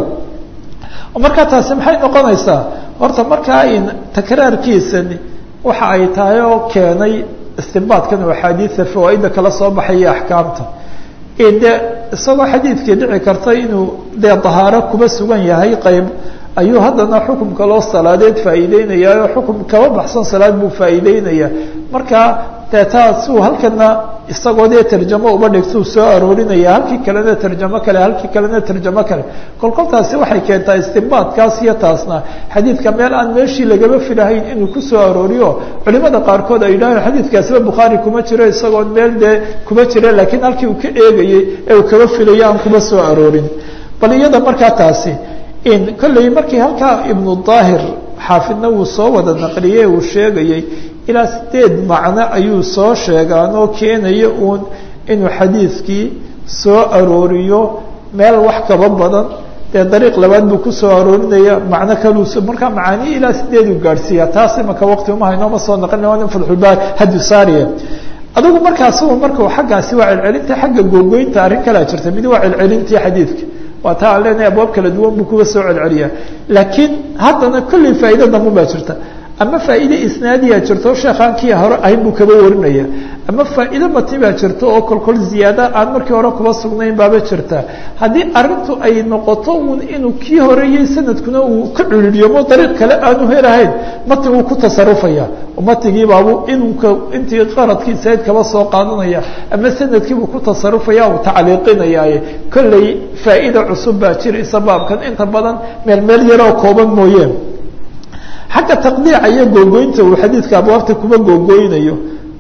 markaa taasi maxay noqonaysaa horta markaa in takraarkiisani waxa ay tahay oo keenay istinbaadkan oo axaadiida fawaaida kala soo baxaya axkaamta de isagoo xadiidkii dhici karta inuu dee dahaaro kuba sugan yahay qeyb ayuu haddana xukumka loo salaadeed faa'iideynaya oo xukum kaba baxsan salaad buu faa'iideynaya marka dee taasuu halkana isagoo dee tarjamo uba dhigtuu soo aroorinaya halkii kalena tarjamo kale halkii kalena tarjamo kale kolkoltaasi waxay keentaa istinbaadkaas iyo taasna xadiidka meel aan meeshii lagaba filahayn inuu kusoo arooriyo culimada qaarkood ay yidhaaheen xadiidkaasiba bukhaari kuma jiro isagoon meel dee kuma jira laakiin halkii uu ka eegayey ee uu kaba filayo aan kuma soo aroorin bal iyada markaa taasi kolley markii halkaa ibnu daahir xaafidna wuu soo wada naqliyey uu sheegayey ilaa sideed macno ayuu soo sheegaanoo keenaya uun inuu xadiidkii soo arooriyo meel wax kaba badan dee dariiq labaad buu kusoo aroorinaya macno kaluu markaa macaani ilaa sideeduu gaadhsiiya taas imaka waqti uma haynooma soo naqlina waa nin fatxulbaar hadu saariya adigu markaas markuu xaggaasi waa celcelinta xagga googoynta arrin kalaa jirta mid waa celcelintii xadiidka waa taa aan leenahay abwaab kala duwan buu kuga soo celceliyaa laakiin haddana kolley faa'iida damun baa jirta ama faa'iide isnaadiyaa jirto sheekhaan kii hore ahayn buu kaba warinaya ama faa'iide matni baa jirto oo kolkol ziyaada aan markii hore kuba sugnayn baaba jirta haddii arrintu ay noqoto un inuu kii horeeyey sanadkuna uu ka culiliyamo dariiq kale aanu helahayn matniguu ku tasarufaya matnigii baabuu inunka intii qaradkiisayd kaba soo qaadanaya ama sanadkiibuu ku tasarufaya uu tacliiqinayaaye kolley faa'iida cusub baa jiraysa baabkan inta badan meel meel yaroo kooban mooyeen xagga taqdiica iyo googoynta uu xadiidka abwaabta kuma googooynayo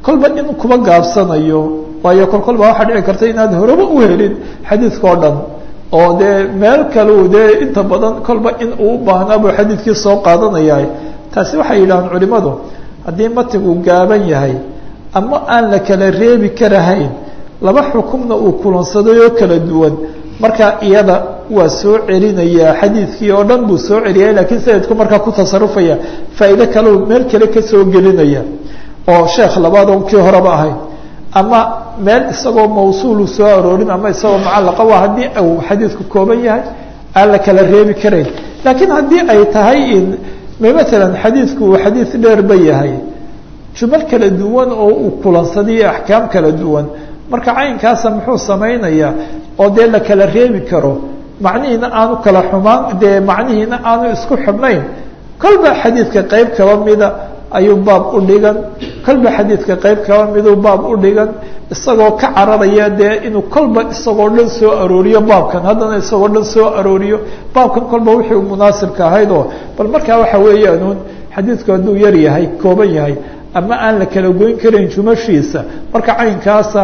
kolba in kuba gaabsanayo waayo kol kolba waxaa dhici karta inaad horeba u helin xadiidka oo dhan oo dee meel kaleu dee inta badan kolba in uu baahnaa buu xadiidkii soo qaadanaya taasi waxay yidhahaan culimadu haddii matigu gaaban yahay ama aan la kala reebi karahayn laba xukumna uu kulansaday oo kala duwan marka iyada waa soo celinayaa xadiidkii oo dhan buu soo celiyay lakiin sanadku markaa ku tasarufaya faa'iide kaleu meel kale kasoo gelinaya oo sheekh labaad oon kii horeba ahayn ama meel isagoo mawsuulu soo aroorin ama isagoo mucallaqa waa haddii uu xadiidku kooban yahay aan la kala reebi karayn laakiin haddii ay tahay in matalan xadiidku uu xadiid dheerba yahay jumal kala duwan oo uu kulansaday iyo axkaam kala duwan marka caynkaasa muxuu samaynayaa oo dee la kala reebi karo macnihiina aanu kala xumaan dee macnihiina aanu isku xidhnayn kolba xadiidka qeyb kaba mida ayuu baab u dhigan kolba xadiidka qeyb kaba miduu baab u dhigan isagoo ka cararaya dee inuu kolba isagoo dhan soo arooriyo baabkan haddana isagoo dhan soo arooriyo baabkan kolba wixii u munaasibka ahayd oo bal markaa waxa weeyaanuun xadiidku hadduu yar yahay kooban yahay ama aan la kala goyn karayn jumashiisa marka caynkaasa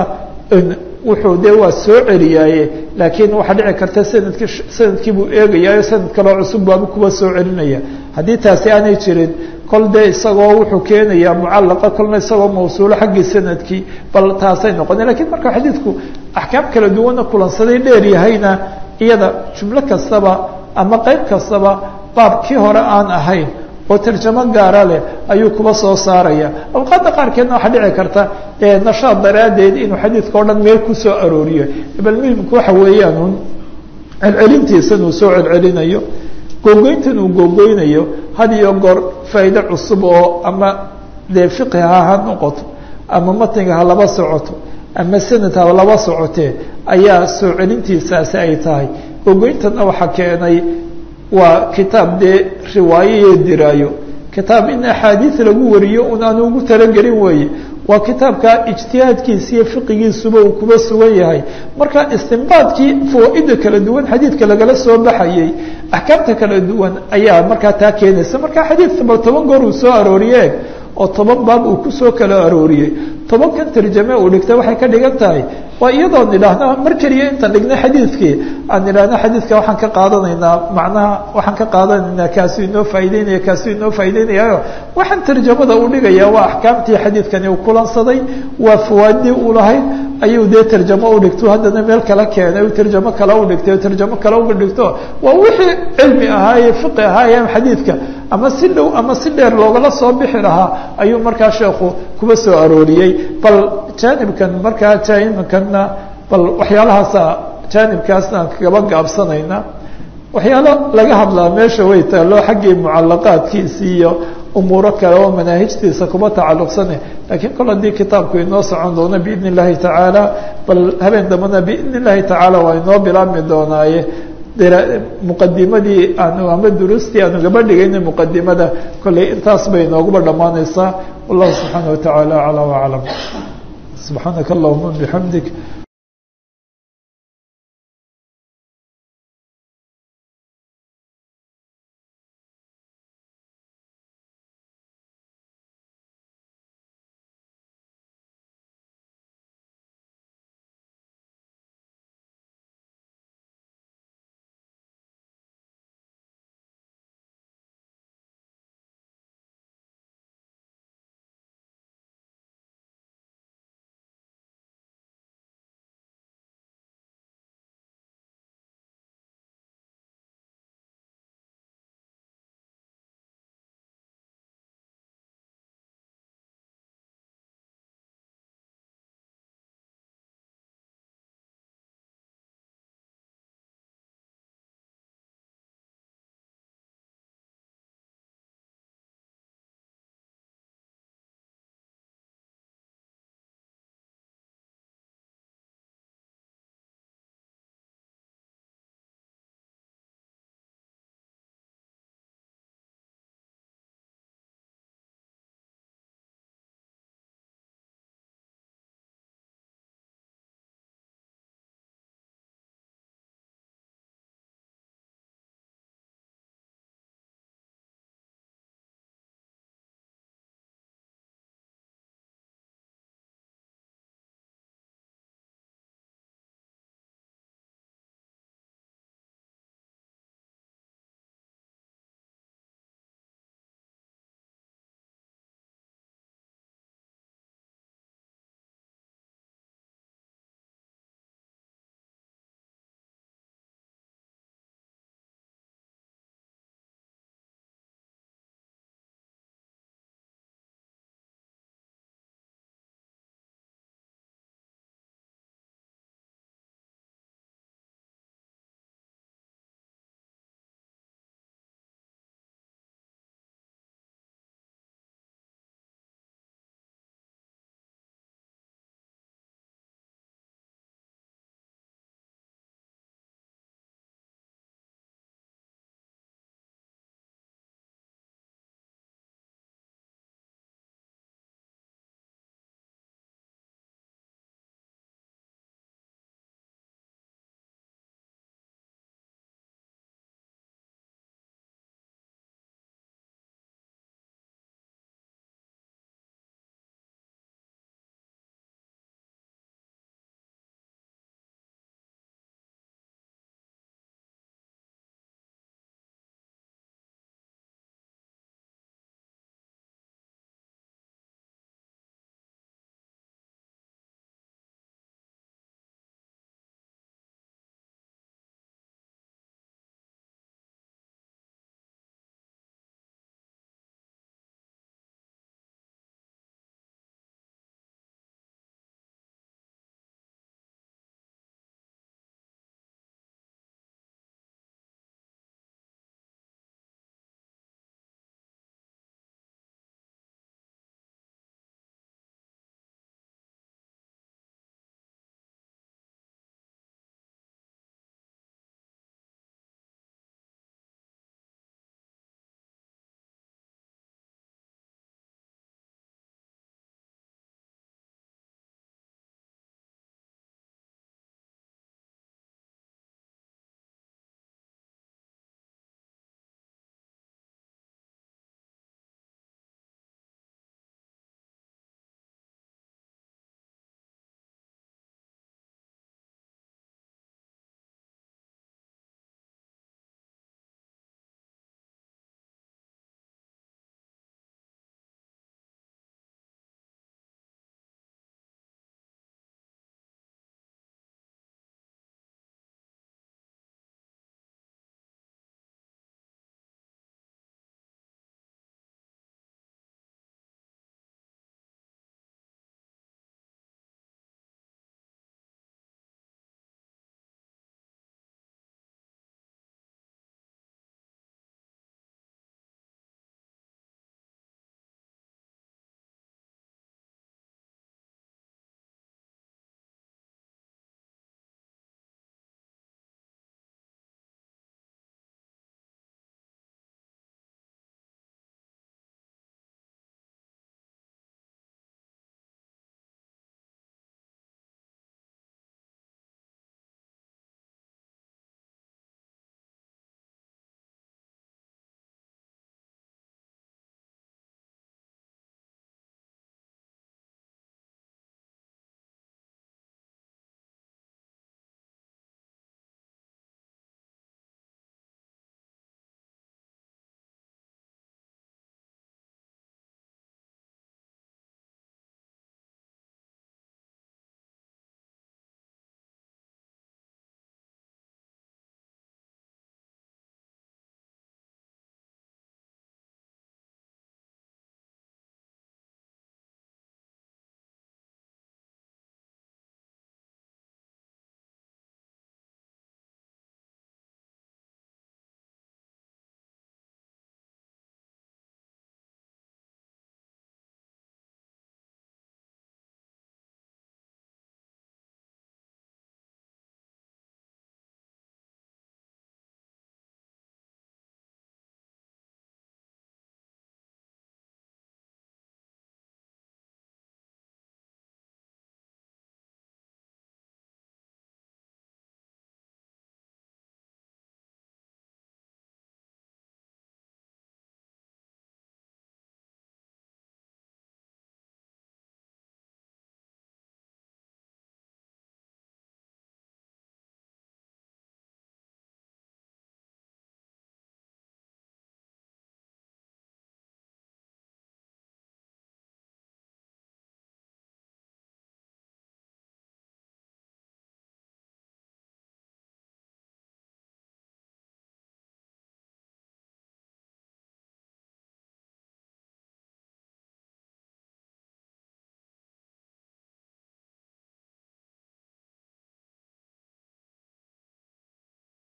wuxuu dee waa soo celiyaaye laakiin waxaa dhici karta sanadki sanadkii buu eegayaayo sanad kaloo cusub baabu kuwa soo celinaya haddii taasi aanay jirin kol dee isagoo wuxuu keenayaa mucallaqa kolna isagoo mawsuulo xaggii sanadkii bal taasay noqona lakiin marka xadiidku axkaam kala duwanna kulansaday dheer yahayna iyada jumlo kastaba ama qeyb kastaba baabkii hore aan ahayn oo tarjamo gaara leh ayuu kuba soo saaraya awqaadda qaarkeedna waxaa dhici karta nashaad daraaddeed inuu xadiidka o dhan meel kusoo arooriyo bal muhimku waxa weeyaan un celcelintiisan uu soo celcelinayo googoyntan uu googoynayo had iyo goor faa'iide cusub oo ama dee fiqiha ha noqoto ama matniga ha laba socoto ama sanad ha laba socotee ayaa soo celintiisaasi ay tahay googoyntanna waxaa keenay waa kitaab dee riwaayo iyo diraayo kitaab in axaadiis lagu wariyo un aanu ugu talagelin weeye waa kitaabka ijtihaadkiisa iyo fiqigiisuba uu kuba sugan yahay marka istinbaadkii fawaa-ida kala duwan xadiidka lagala soo baxayey axkaamta kala duwan ayaa markaa taa keenaysa marka xadiidka bal toban goor uu soo arooriye oo toban baab uu kusoo kala arooriyey tobankan tarjame uu dhigtay waxay ka dhigan tahay waa iyadoo nidhaahno mar keliya intaan dhignay xadiidkii aan nidhaahno xadiidka waxaan ka qaadanaynaa macnaha waxaan ka qaadanaynaa kaasuu inoo faa'ideynaya kaasuu inoo faa'ideynayaayo waxaan tarjamada u dhigaya waa axkaamtii xadiidkani uu kulansaday waa fawaadii uu lahayd ayuu dee tarjamo u dhigto haddana meel kala keenay u tarjamo kale u dhigtay tarjamo kale uga dhigto waa wixii cilmi ahaaye fiqi ahaaye xadiidka ama si dhow ama si dheer loogala soo bixi lahaa ayuu markaa sheekhu kuba soo arooriyey bal jaanibkan markaa jaanibankanna bal waxyaalahaasa jaanibkaasna aan kagaba gaabsanayna waxyaalo laga hadlaa meesha way taalo xaggii mucalaqaadkiisi iyo umuuro kale oo manaahijtiisa kuba tacalluqsane lakiin kol haddii kitaabku inoo socon doono biidn illahi tacaala bal habeen dambena biidn illahi tacaala waa inoo bilaabmi doonaaye muqadimadii aanu ama duruustii aanu gaba dhigayna muqadimada kolley intaas bay inooguba dhammaanaysaa wallahu subxaana watacaala aclى waclam subxaanaka allahuma bixamdik